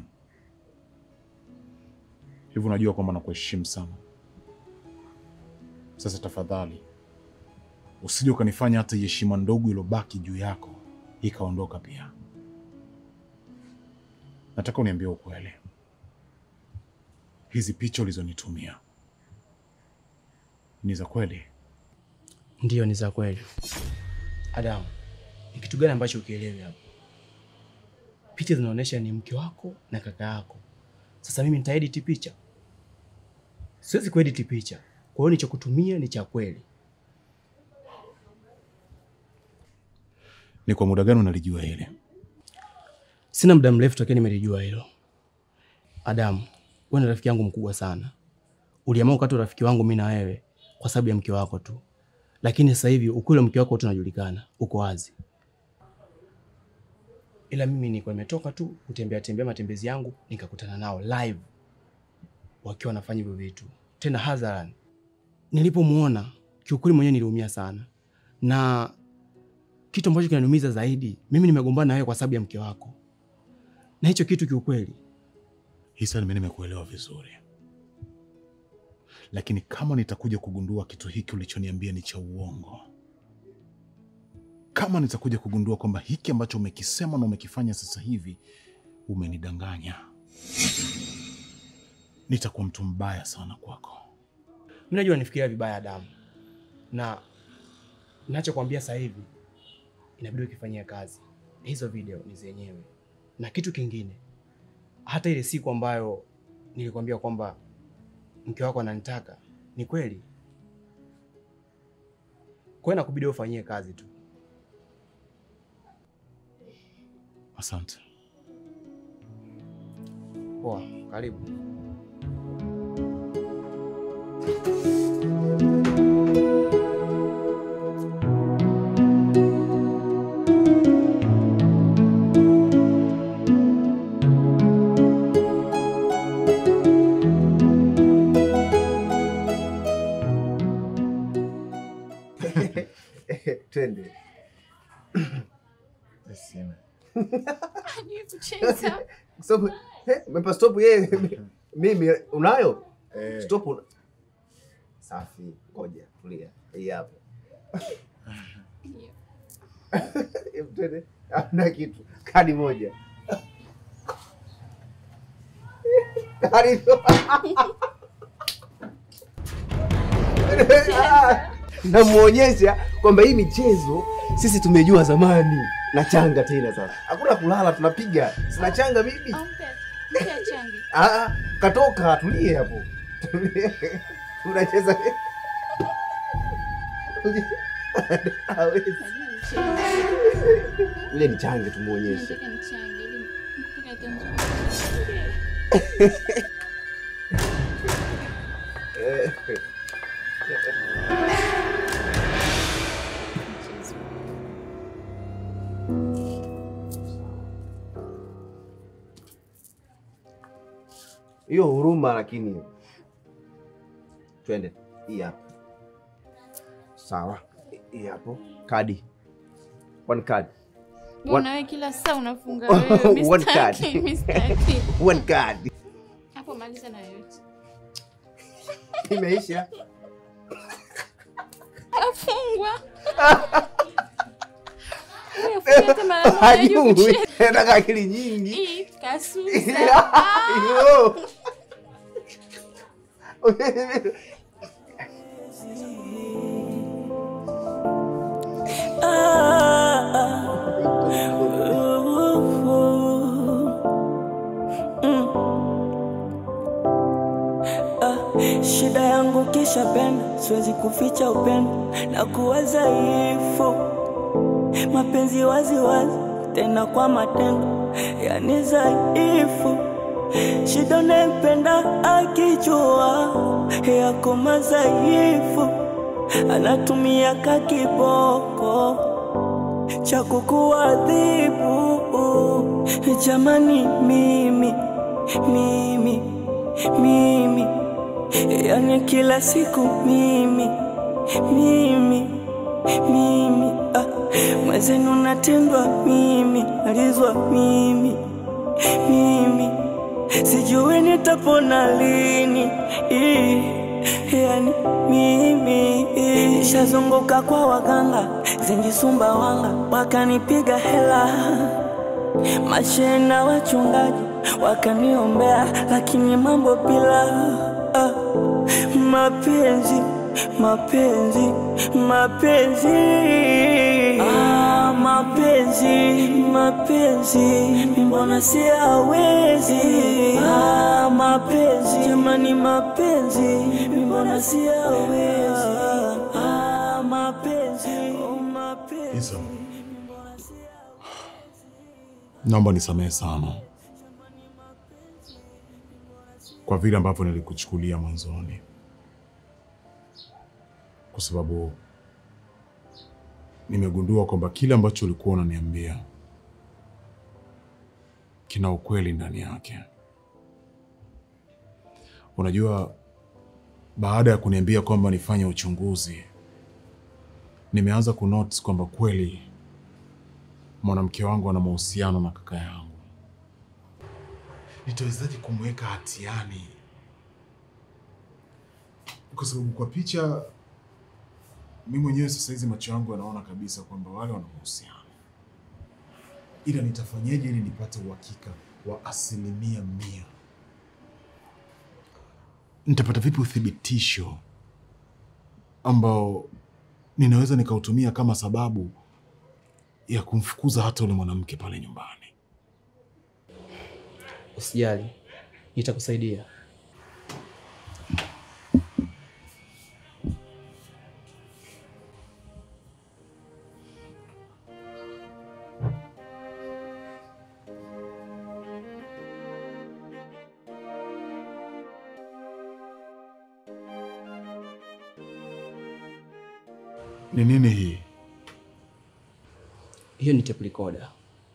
Speaker 2: hivi unajua kwamba nakuheshimu sana. Sasa tafadhali usije ukanifanya hata heshima ndogo iliyobaki juu yako ikaondoka pia. Nataka uniambie ukweli, hizi picha ulizonitumia ni za kweli?
Speaker 3: Ndiyo, ni za kweli. Adamu, ni kitu gani ambacho ukielewi hapo? Picha zinaonyesha ni mke wako na kaka yako. Sasa mimi nitaedit picha? Siwezi kuedit picha. Kwa hiyo nilichokutumia ni cha kweli.
Speaker 2: Ni kwa muda gani unalijua hili?
Speaker 3: Sina muda mrefu tokea nimelijua hilo. Adamu, wewe ni rafiki yangu mkubwa sana. Uliamua ukati urafiki wangu mimi na wewe kwa sababu ya mke wako tu, lakini sasa hivi ukweli wa mke wako tunajulikana, uko wazi. Ila mimi nilikuwa nimetoka tu kutembea tembea matembezi yangu, nikakutana nao live wakiwa wanafanya hivyo vitu tena hadharani. Nilipomuona kiukweli mwenyewe niliumia sana, na kitu ambacho kinaniumiza zaidi, mimi nimegombana na wewe kwa sababu ya mke wako, na hicho kitu kiukweli
Speaker 2: Hisa, mimi nimekuelewa vizuri, lakini kama nitakuja kugundua kitu hiki ulichoniambia ni cha uongo, kama nitakuja kugundua kwamba hiki ambacho umekisema na umekifanya sasa hivi umenidanganya, nitakuwa mtu mbaya sana kwako.
Speaker 3: Mimi najua nifikiria vibaya Adamu, na ninachokwambia sasa hivi inabidi ukifanyia kazi. Hizo video ni zenyewe, na kitu kingine, hata ile siku ambayo nilikwambia kwamba mke wako ananitaka ni kweli. Kwa hiyo nakubidi ufanyie kazi tu.
Speaker 2: Asante.
Speaker 3: Poa, karibu.
Speaker 6: Twende.
Speaker 4: Hajui kucheza.
Speaker 6: Stop. Eh, umempa stop yeye. Mimi unayo? Stop. una- Safi. Ngoja, tulia. Hii hapo.
Speaker 4: Ndio.
Speaker 6: Hebu Twende. Hamna kitu. Kadi moja. Kadi. Namuonyesha kwamba hii michezo sisi tumejua zamani na changa tena sasa. Hakuna kulala tunapiga. Sina changa bibi.
Speaker 4: Au mpe- mpe achange.
Speaker 6: Ah, katoka tulie hapo. Tulie. Unacheza. Hawezi.
Speaker 4: Hajui kucheza.
Speaker 6: Ile ni change tumuonyeshe.
Speaker 4: Nataka nichange ili mpaka atanzungumza.
Speaker 6: Eh,
Speaker 4: Mchezo.
Speaker 6: Hiyo huruma lakini. Twende. Hii hapo. Sawa. Hii hapo. Kadi. One card.
Speaker 4: Mbona wewe kila saa unafunga wewe? Mimi
Speaker 6: One
Speaker 4: sitaki,
Speaker 6: card.
Speaker 4: mimi sitaki.
Speaker 6: One card.
Speaker 4: Hapo maliza na yote.
Speaker 6: Imeisha.
Speaker 4: Afungwa. Wewe afunga hata mara moja hajui
Speaker 6: Hajui.
Speaker 4: kucheza.
Speaker 6: Nataka akili nyingi.
Speaker 4: Hii kasusa.
Speaker 6: Yo.
Speaker 8: Shida yangu kisha penda, siwezi kuficha upendo na kuwa dhaifu, mapenzi wazi wazi, tena kwa matendo, yani dhaifu. Shida unayempenda akijua yako madhaifu, anatumia kakiboko cha kukuadhibu. Jamani, mimi mimi mimi yani kila siku mimi mimi mimi ah, mwezenu natendwa mimi alizwa mimi mimi sijui nitapona lini Ii, yani mimi shazunguka kwa waganga zengi Sumbawanga wakanipiga hela mashena wachungaji wakaniombea, lakini mambo bila ah, mapenzi mapenzi mapenzi ah, mapenzi mapenzi mbona siyawezi ah, mapenzi jamani mapenzi mbona siyawezi ah, mapenzi oh, mapenzi
Speaker 2: Isa, naomba nisamehe sana kwa vile ambavyo nilikuchukulia mwanzoni, kwa sababu nimegundua kwamba kile ambacho ulikuwa unaniambia kina ukweli ndani yake. Unajua, baada ya kuniambia kwamba nifanye uchunguzi, nimeanza kunotice kwamba kweli mwanamke wangu ana mahusiano na kaka yangu. Nitawezaje kumweka hatiani? Kwa sababu kwa picha, mi mwenyewe sasa hizi macho yangu yanaona kabisa kwamba wale wana mahusiano, ila nitafanyeje ili nipate uhakika wa asilimia mia? Nitapata vipi uthibitisho ambao ninaweza nikautumia kama sababu ya kumfukuza hata ule mwanamke pale nyumbani?
Speaker 3: Usijali, nitakusaidia.
Speaker 2: Ni nini hii?
Speaker 3: Hiyo ni tape recorder.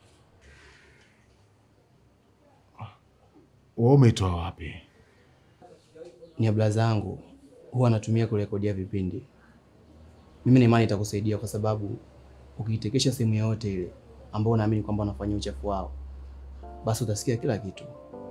Speaker 2: Wewe umeitoa wapi?
Speaker 3: Ni ya blaza yangu, huwa anatumia kurekodia vipindi. Mimi na imani itakusaidia kwa sababu ukiitekesha sehemu yoyote ile ambao unaamini kwamba wanafanyia uchafu wao, basi utasikia kila kitu.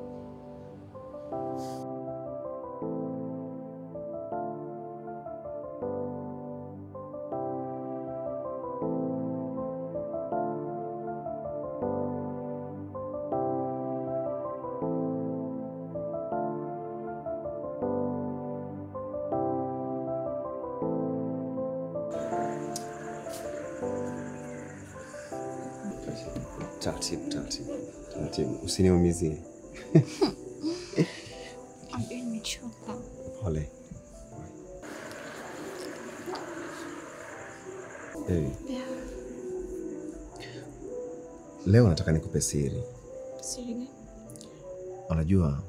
Speaker 6: Taratibu, taratibu, taratibu, usiniumizie.
Speaker 4: Nimechoka.
Speaker 6: Pole. Hey. Leo nataka nikupe siri.
Speaker 4: Siri gani?
Speaker 6: Unajua,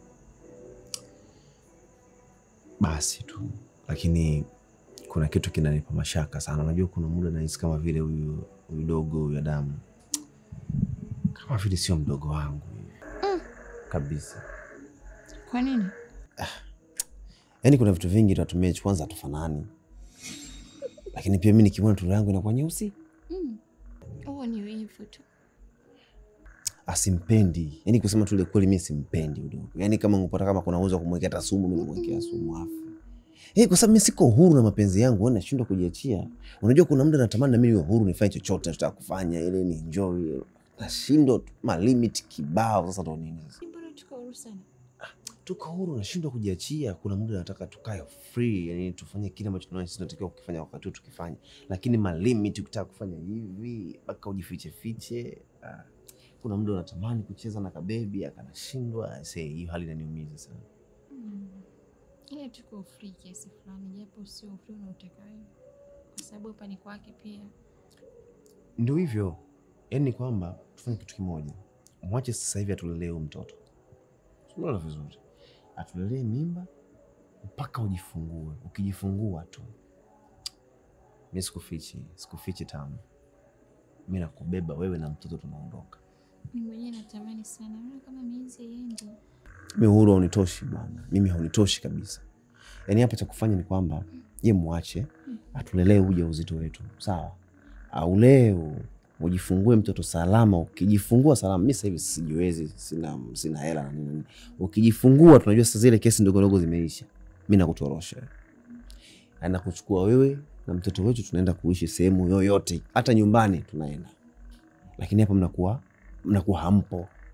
Speaker 6: basi tu, lakini kuna kitu kinanipa mashaka sana. Unajua, kuna muda nahisi kama vile huyu huyu dogo huyu Adamu kama vile sio mdogo wangu kabisa.
Speaker 4: Kwa nini?
Speaker 6: Yaani kuna vitu vingi tunatumia kwanza hatufanani, lakini pia mi nikimwona turu yangu inakuwa nyeusi,
Speaker 4: Mm. Huo ni wivu tu.
Speaker 6: asimpendi. Yaani kusema tu ile kweli, mi simpendi udogo. Yaani kama ngepata kama kuna uwezo wa kumwekea hata sumu, mi namwekea sumu afu Eh, kwa sababu mi siko huru na mapenzi yangu, wewe nashindwa kujiachia. Unajua kuna muda natamani na mimi niwe huru nifanye chochote nataka kufanya ili ni enjoy. Nashindwa tu, ma limit kibao. Sasa ndo nini sasa?
Speaker 4: Mbona tuko huru sana?
Speaker 6: Tuko huru, nashindwa kujiachia. Kuna muda nataka tukae free, yani tufanye kile ambacho tunaona sisi tunatakiwa kukifanya wakati huu tukifanya, lakini ma limit ukitaka kufanya hivi mpaka ujifiche fiche. Ah, kuna muda unatamani kucheza na kabebi akanashindwa. Sasa hiyo hali inaniumiza sana.
Speaker 4: Mm. Ile tuko free kiasi fulani, japo sio free unaotaka wewe, kwa sababu hapa ni kwake pia.
Speaker 6: Ndio hivyo, yaani ni kwamba tufanye kitu kimoja, mwache sasa hivi atulelee huyu mtoto, unaona vizuri, atulelee mimba mpaka ujifungue. Ukijifungua tu, mi sikufichi, sikufichi tamu, mi nakubeba wewe na mtoto, tunaondoka.
Speaker 4: Mimi mwenyewe natamani sana, naona kama miezi haiendi.
Speaker 6: Mi uhuru haunitoshi bwana, mimi haunitoshi kabisa. Yaani hapa cha kufanya ni kwamba ye mwache atulelee uja uzito wetu, sawa? Aulee ujifungue mtoto salama. Ukijifungua salama, mi sasa hivi sijiwezi, sina sina hela na nini. Ukijifungua tunajua sasa zile kesi ndogo ndogo zimeisha, mi nakutorosha wewe. Na nakuchukua wewe na mtoto wetu, tunaenda kuishi sehemu yoyote, hata nyumbani tunaenda, lakini hapa mnakuwa mnakuwa hampo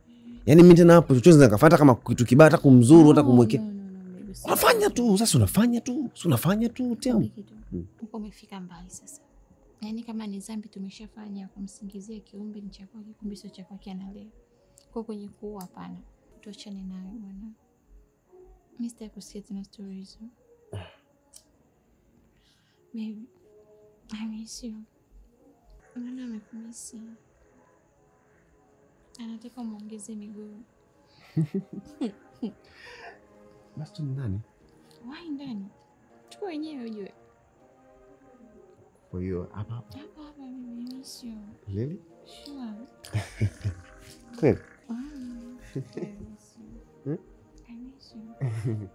Speaker 6: Yaani mimi tena hapo chochote nikafata kama kitu kibaya hata kumzuru hata kumwekea.
Speaker 4: No, no, no, baby, usi-
Speaker 6: Unafanya tu, sasa unafanya tu, si unafanya tu
Speaker 4: Nikwambie
Speaker 6: tena.
Speaker 4: kitu. Uko umefika mbali sasa. Yaani kama ni dhambi tumeshafanya kumsingizia kiumbe ni cha kwake, kumbe sio cha kwake analea. Kwa kwenye kuua hapana. Tuachane nayo bwana. Mimi sitaki kusikia tena story hizo. Baby, I miss you. Naona amekumisi. Anataka umwongeze miguu.
Speaker 6: Basi tu ni nani?
Speaker 4: Wai ndani. Tuko wenyewe ujue.
Speaker 6: Kwa hiyo hapa hapa
Speaker 4: Hapa hapa baby, I miss you.
Speaker 6: leli
Speaker 4: Sure.
Speaker 6: kweli.
Speaker 4: Mm, I miss you.
Speaker 6: Hmm?
Speaker 4: I miss you.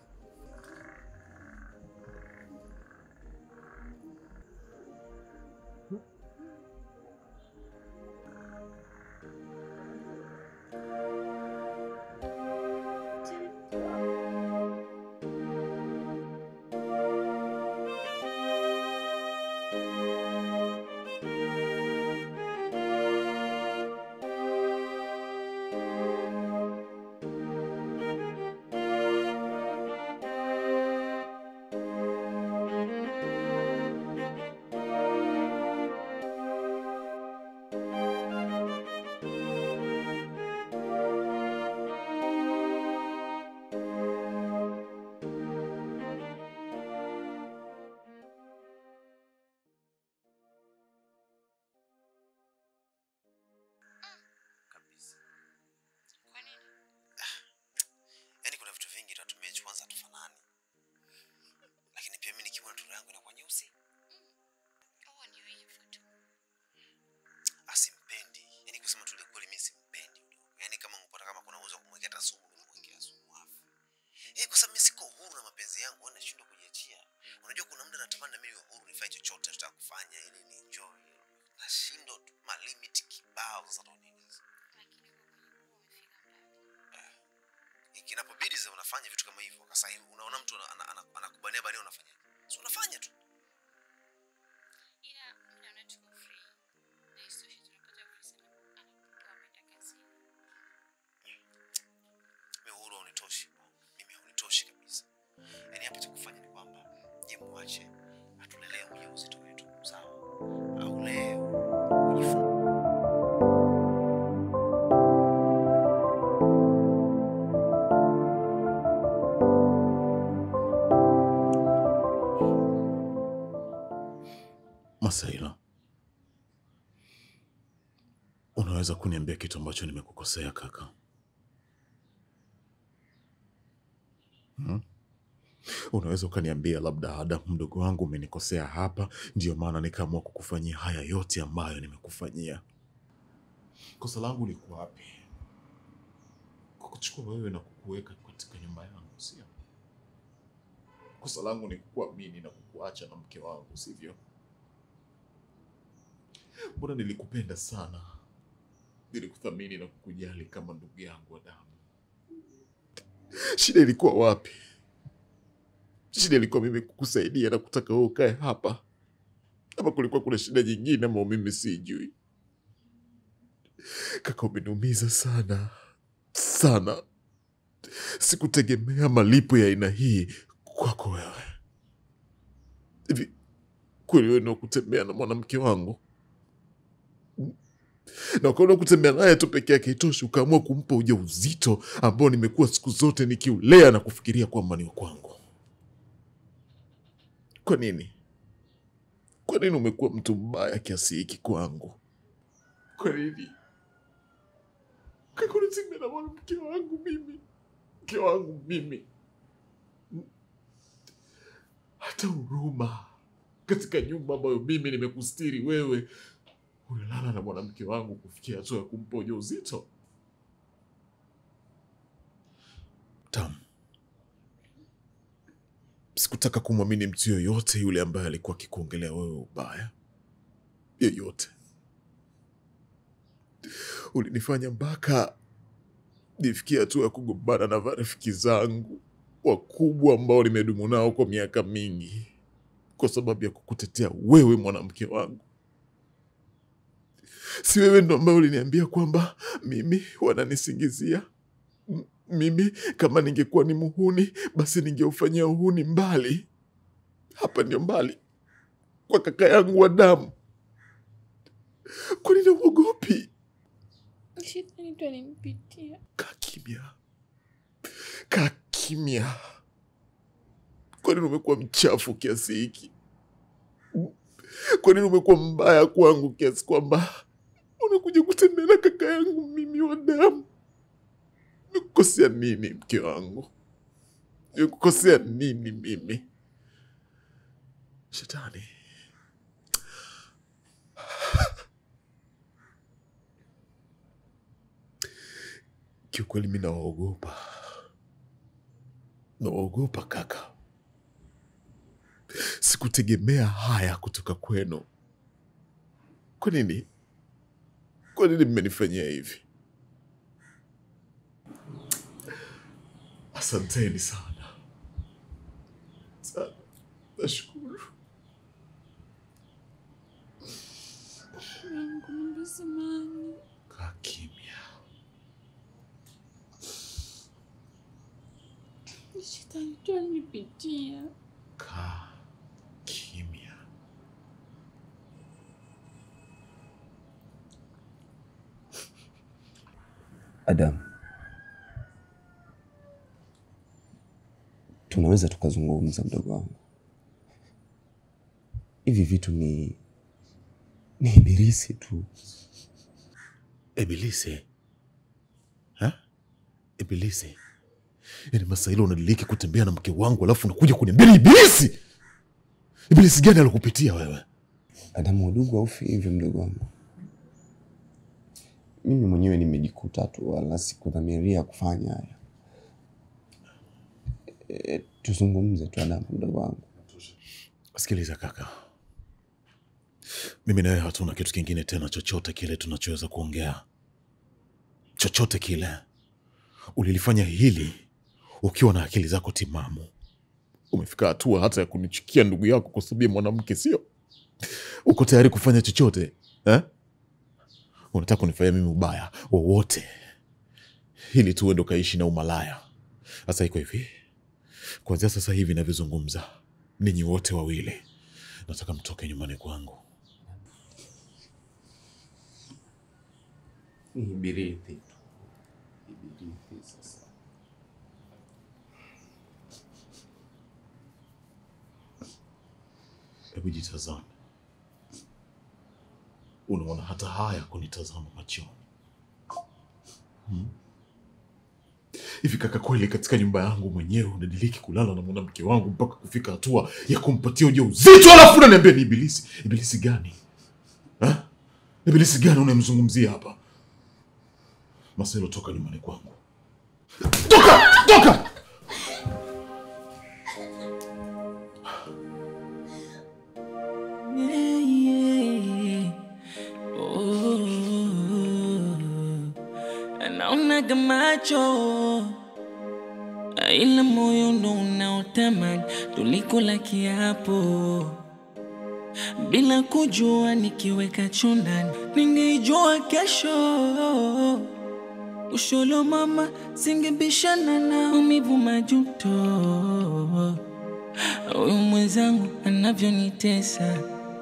Speaker 6: Yaani kuna vitu vingi tunatumia kwanza tufanani. Lakini pia mimi nikiona turu yangu inakuwa nyeusi.
Speaker 4: Huo ni wivu tu.
Speaker 6: Asimpendi. Yaani kusema tu ile kweli mimi simpendi. Yaani kama ungepata kama kuna uwezo wa kumwekea hata sumu, mimi namwekea sumu afu. Eh, kwa sababu mimi siko huru na mapenzi yangu, wewe nashindwa kujiachia. Unajua kuna muda natamani na mimi niwe huru nifanye chochote nataka kufanya ili ni enjoy. Nashindwa tu ma limit kibao sasa ndo nini sasa.
Speaker 4: Lakini huo kwenye kuwa umefika mbali.
Speaker 6: Kinapobidi sasa unafanya vitu kama hivyo. Sasa hivi unaona mtu ana- ana- ana- anakubania baadaye unafanya. Si unafanya tu.
Speaker 4: Ila mimi naona tuko free. Na isitoshe tunapata fursa na anapokuwa ameenda kazini.
Speaker 6: Mimi uhuru haunitoshi. Mimi haunitoshi kabisa. Yaani hapa cha kufanya ni kwamba je, mwache atulelee ujauzito wetu sawa? Au leo ujifungue
Speaker 1: Masaila, unaweza kuniambia kitu ambacho nimekukosea kaka? Hmm? Unaweza ukaniambia labda Adamu mdogo wangu umenikosea hapa, ndiyo maana nikaamua kukufanyia haya yote ambayo nimekufanyia. Kosa langu liko wapi? Kukuchukua wewe na kukuweka katika nyumba yangu, sio? Kosa langu ni kukuamini na kukuacha na mke wangu, sivyo? Mbona nilikupenda sana, nilikuthamini na kukujali kama ndugu yangu wa damu. Shida ilikuwa wapi? Shida ilikuwa mimi kukusaidia na kutaka wewe ukae hapa, ama kulikuwa kuna shida nyingine ambao mimi sijui? Kaka, umeniumiza sana sana. Sikutegemea malipo ya aina hii kwako wewe. Hivi kweli wewe ndio kutembea na mwanamke wangu na ukaona kutembea naye tu peke yake itoshi, ukaamua kumpa ujauzito ambao nimekuwa siku zote nikiulea na kufikiria kwamba ni wa kwangu. Kwa nini? Kwa nini umekuwa mtu mbaya kiasi hiki kwangu? Kwa nini? Kaka, unatembea na mwanamke wangu mimi, mke wangu mimi, hata huruma katika nyumba ambayo mimi nimekustiri wewe unalala na mwanamke wangu kufikia hatua ya kumpa ujauzito. Tam, sikutaka kumwamini mtu yoyote yule ambaye alikuwa akikuongelea wewe ubaya yoyote. Ulinifanya mpaka nifikia hatua ya kugombana na marafiki zangu wakubwa ambao nimedumu nao kwa miaka mingi kwa sababu ya kukutetea wewe mwanamke wangu. Si wewe ndo ambaye uliniambia kwamba mimi wananisingizia M- mimi kama ningekuwa ni muhuni basi ningeufanyia uhuni mbali. Hapa ndio mbali kwa kaka yangu wa damu. Kwa nini uogopi?
Speaker 4: Shetani tu alimpitia.
Speaker 1: Kaa kimya, kaa kimya. Kwa nini umekuwa mchafu kiasi hiki? Kwa nini umekuwa mbaya kwangu kiasi kwamba unakuja kutembea na kaka yangu mimi wa damu? Nikukosea nini mke wangu? Nikukosea nini mimi? Shetani, kiukweli mi nawaogopa, nawaogopa kaka. Sikutegemea haya kutoka kwenu. Kwa nini? Kwa nini mmenifanyia hivi? Asanteni sana sana, nashukuru.
Speaker 4: Mungu naomba samahani.
Speaker 1: Kaa kimya.
Speaker 4: Shetani tu alinipitia.
Speaker 1: Kaa kimya.
Speaker 6: Adam, tunaweza tukazungumza, mdogo wangu. Hivi vitu ni ni ibilisi tu.
Speaker 1: Ibilisi ha? Ibilisi yaani Masailo, unadiliki kutembea na mke wangu alafu unakuja kuniambia ni ibilisi? Ibilisi gani alikupitia wewe?
Speaker 6: Adamu, udugu haufi hivyo, mdogo wangu. Mimi mwenyewe nimejikuta tu, wala sikudhamiria kufanya haya. E, tuzungumze tu Adamu, mdogo wangu.
Speaker 1: Sikiliza kaka, mimi na wewe hatuna kitu kingine tena chochote kile tunachoweza kuongea, chochote kile. Ulilifanya hili ukiwa na akili zako timamu. Umefika hatua hata ya kunichukia ndugu yako kwa sababu ya mwanamke, sio? Uko tayari kufanya chochote eh? Unataka kunifanyia mimi ubaya wowote ili tu uende ukaishi na umalaya. Sasa iko hivi, kuanzia sasa hivi navyozungumza, ninyi wote wawili nataka mtoke nyumbani kwangu.
Speaker 6: Ni ibirithi tu. Ibirithi sasa.
Speaker 1: Hebu jitazame, unaona hata haya kunitazama machoni Hmm? hivi kaka, kweli katika nyumba yangu mwenyewe unadiliki kulala na mwanamke wangu mpaka kufika hatua ya kumpatia ujauzito, alafu unaniambia ni ibilisi? Ibilisi gani ha? Ibilisi gani unayemzungumzia hapa? Marcelo, toka nyumbani kwangu, toka, toka!
Speaker 8: Yeah, yeah. Oh, naonaga macho ila moyo ndo unaotamani tulikula kiapo bila kujua nikiweka chundani ningeijua kesho usholo mama singebishana na umivu majuto huyu mwenzangu anavyonitesa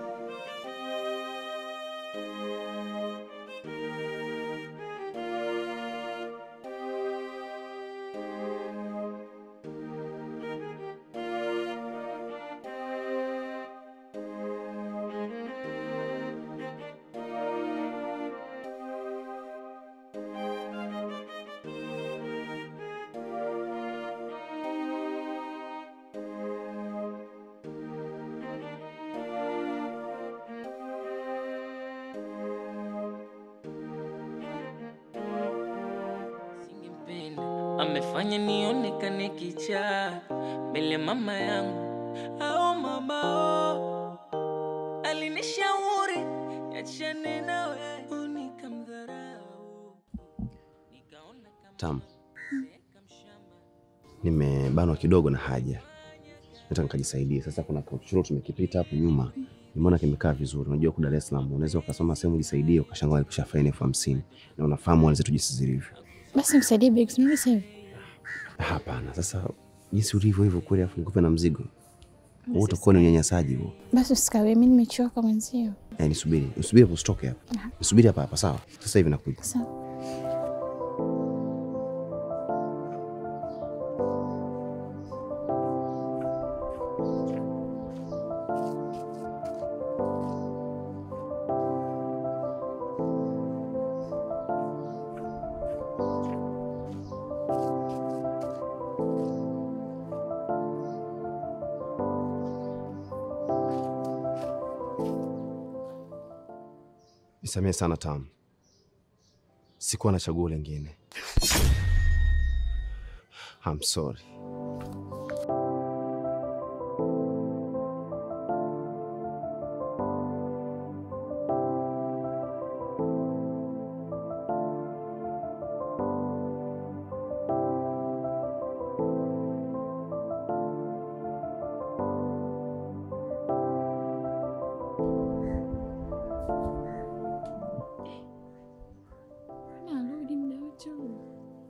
Speaker 8: Singempenda, amefanya nionekane kichaa mbele ya mama yangu au mama oh. alinishauri niachane nawe nikamdharau nikaona kama
Speaker 6: Tam, nimebanwa kidogo na haja, nataka nikajisaidia. Sasa kuna kauchuro tumekipita hapo nyuma, nimeona kimekaa vizuri. Unajua ku Dar es Salaam unaweza ukasoma sehemu ujisaidie ukashangaa walikusha faini elfu hamsini na unafahamu wale zetu jinsi zilivyo.
Speaker 4: Basi msaidie begi, sinuni sasa hivi.
Speaker 6: Hapana, sasa jinsi ulivyo hivyo kweli, afu nikupe na mzigo huo, utakuwa ni unyanyasaji huo.
Speaker 4: Basi usikawie, mimi nimechoka mwenzio.
Speaker 6: Eh, nisubiri, nisubiri hapo, usitoke hapa, nisubiri hapa hapa, sawa? Sasa hivi nakuja.
Speaker 4: Sawa.
Speaker 6: Nisamehe sana Tam, sikuwa na chaguo lingine. I'm sorry.
Speaker 4: Mbona arudi muda wote huu?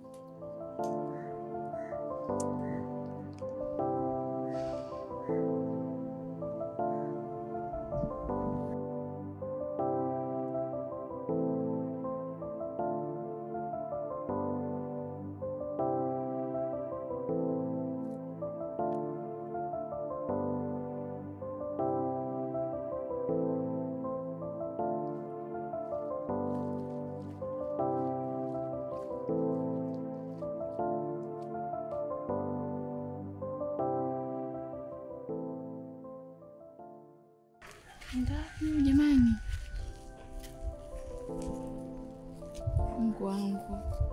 Speaker 4: Ngapi huyu jamani? Mungu wangu.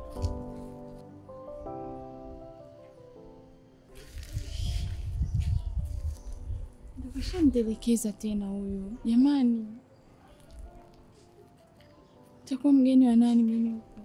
Speaker 4: Ndio kashanitelekeza tena huyu jamani. Takuwa mgeni wa nani mimi huko?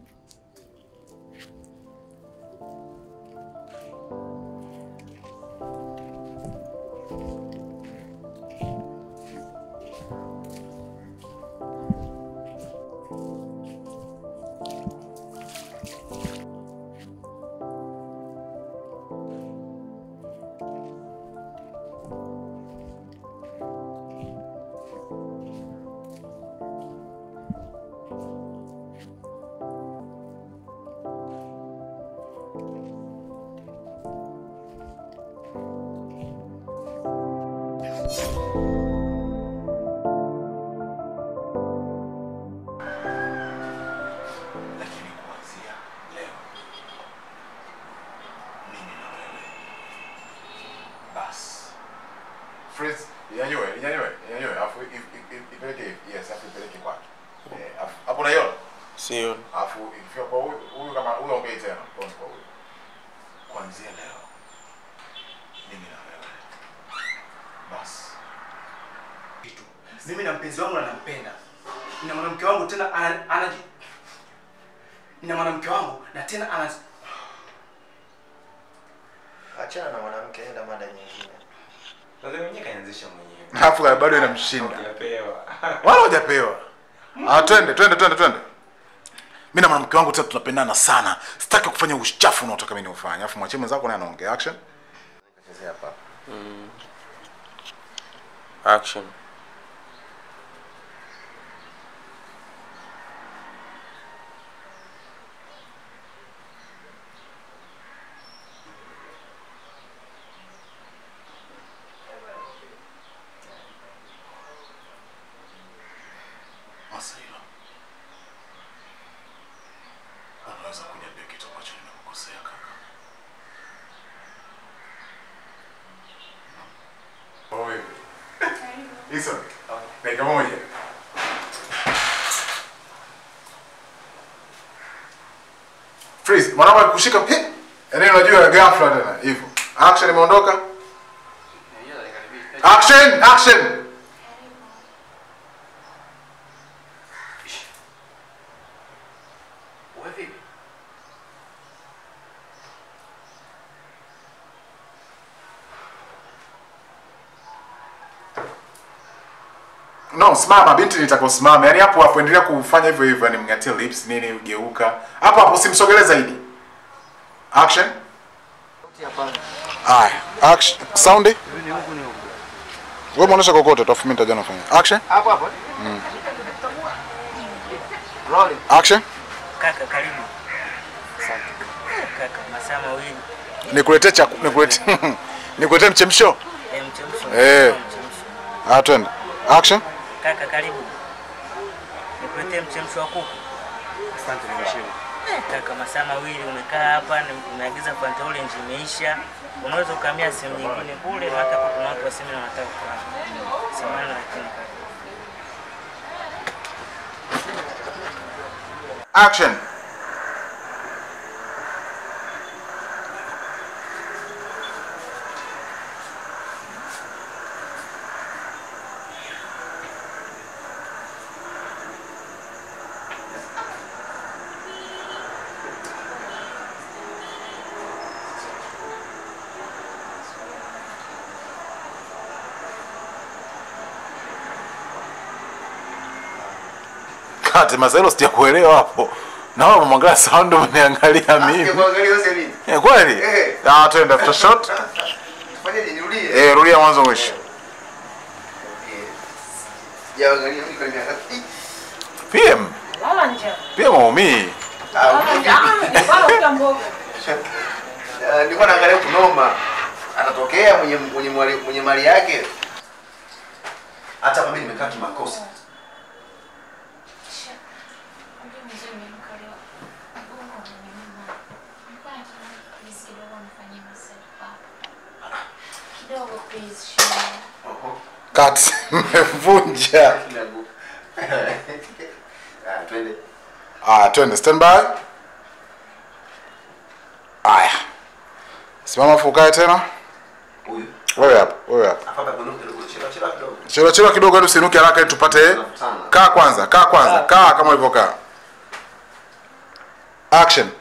Speaker 2: Lakini kuanzia leo mimi na wewe basi.
Speaker 1: Fritz, inyanyue, inyanyue, inyanyue, afu i- i- i- ipeleke hivi. Yes, afu ipeleke kwake. Eh, afu- hapo unaiona?
Speaker 5: Sio.
Speaker 1: Afu ikifika kwa huyu, huyu kama huyu ongei tena. Kwa kwa huyu.
Speaker 2: Kuanzia leo mimi na wewe basi.
Speaker 9: kitu. Mimi na mpenzi wangu na nampenda. Nina mwanamke wangu tena ana- anaji Nina mwanamke wangu na tena ana
Speaker 10: Achana na mwanamke, enda mada nyingine. Sasa mwenyewe kaanzisha mwenyewe.
Speaker 1: Alafu bado inamshinda.
Speaker 10: Hujapewa.
Speaker 1: Wala hujapewa. Ah, twende, twende, twende, twende. Mimi na mwanamke wangu tena tunapendana sana. Sitaki kufanya uchafu unaotaka mimi niufanye. Alafu mwachie mwenzako naye anaongea action.
Speaker 10: Kachezea hapa.
Speaker 5: Mm. Action.
Speaker 2: Masailo. Unaweza kuniambia kitu ambacho nimekukosea kaka?
Speaker 1: Oye. Hizo. Dakika moja. Freeze, mwanangu akikushika he. Yaani unajua ghafla tena hivyo. Action imeondoka. Action, action.
Speaker 9: Wewe vipi?
Speaker 11: No, simama binti, nitaka usimame. Yaani hapo hapo endelea kufanya hivyo hivyo, yani mngatie lips nini, geuka. Hapo hapo usimsogelee zaidi. Action. Haya, action. Sound. Wewe muonesha kokote, tafu mimi nitaja nafanya. Action.
Speaker 7: Hapo hapo.
Speaker 11: Mm.
Speaker 7: Rolling.
Speaker 11: Action.
Speaker 7: Kaka karibu. Asante. Kaka masaa mawili.
Speaker 11: Nikuletee chaku, nikuletee nikuletee mchemsho.
Speaker 7: Eh, mchemsho.
Speaker 11: Eh. Ah, twende. Action.
Speaker 7: Kaka karibu. Nikuletee mchemsho wa kuku. Asante nimeshiba. Kaka masaa mawili umekaa hapa, ni- umeagiza Fanta Orange imeisha. Unaweza ukamia sehemu nyingine kule, maana hapa kuna watu wa semina wanataka kukaa. Samahani lakini kaka.
Speaker 11: Action. Kati Marcelo sijakuelewa hapo. Na wewe umemwangalia sound umeniangalia mimi. Eh, kweli? Ah, twende after shot.
Speaker 6: Fanyaje nirudie?
Speaker 11: Eh, rudia mwanzo mwisho.
Speaker 6: Sijaangalia mimi kwa miaka. Ih,
Speaker 11: PM. PM waumii.
Speaker 6: ah, ah, Nilikuwa naangalia kunoma. Anatokea mwenye mwenye mali mwenye mali yake. Hata kama mimi nimekaa kimakosa.
Speaker 11: Kati mmevunja.
Speaker 6: Ah, twende.
Speaker 11: Ah, twende stand by. Aya. Simama fukae tena.
Speaker 6: Huyu.
Speaker 11: Wewe hapa, wewe hapa.
Speaker 6: Hapa kuna kidogo chela chela kidogo.
Speaker 11: Chelewa chelewa kidogo hadi usinuke haraka ili tupate. Kaa kwanza, kaa kwanza, kaa kama ulivyokaa. Action.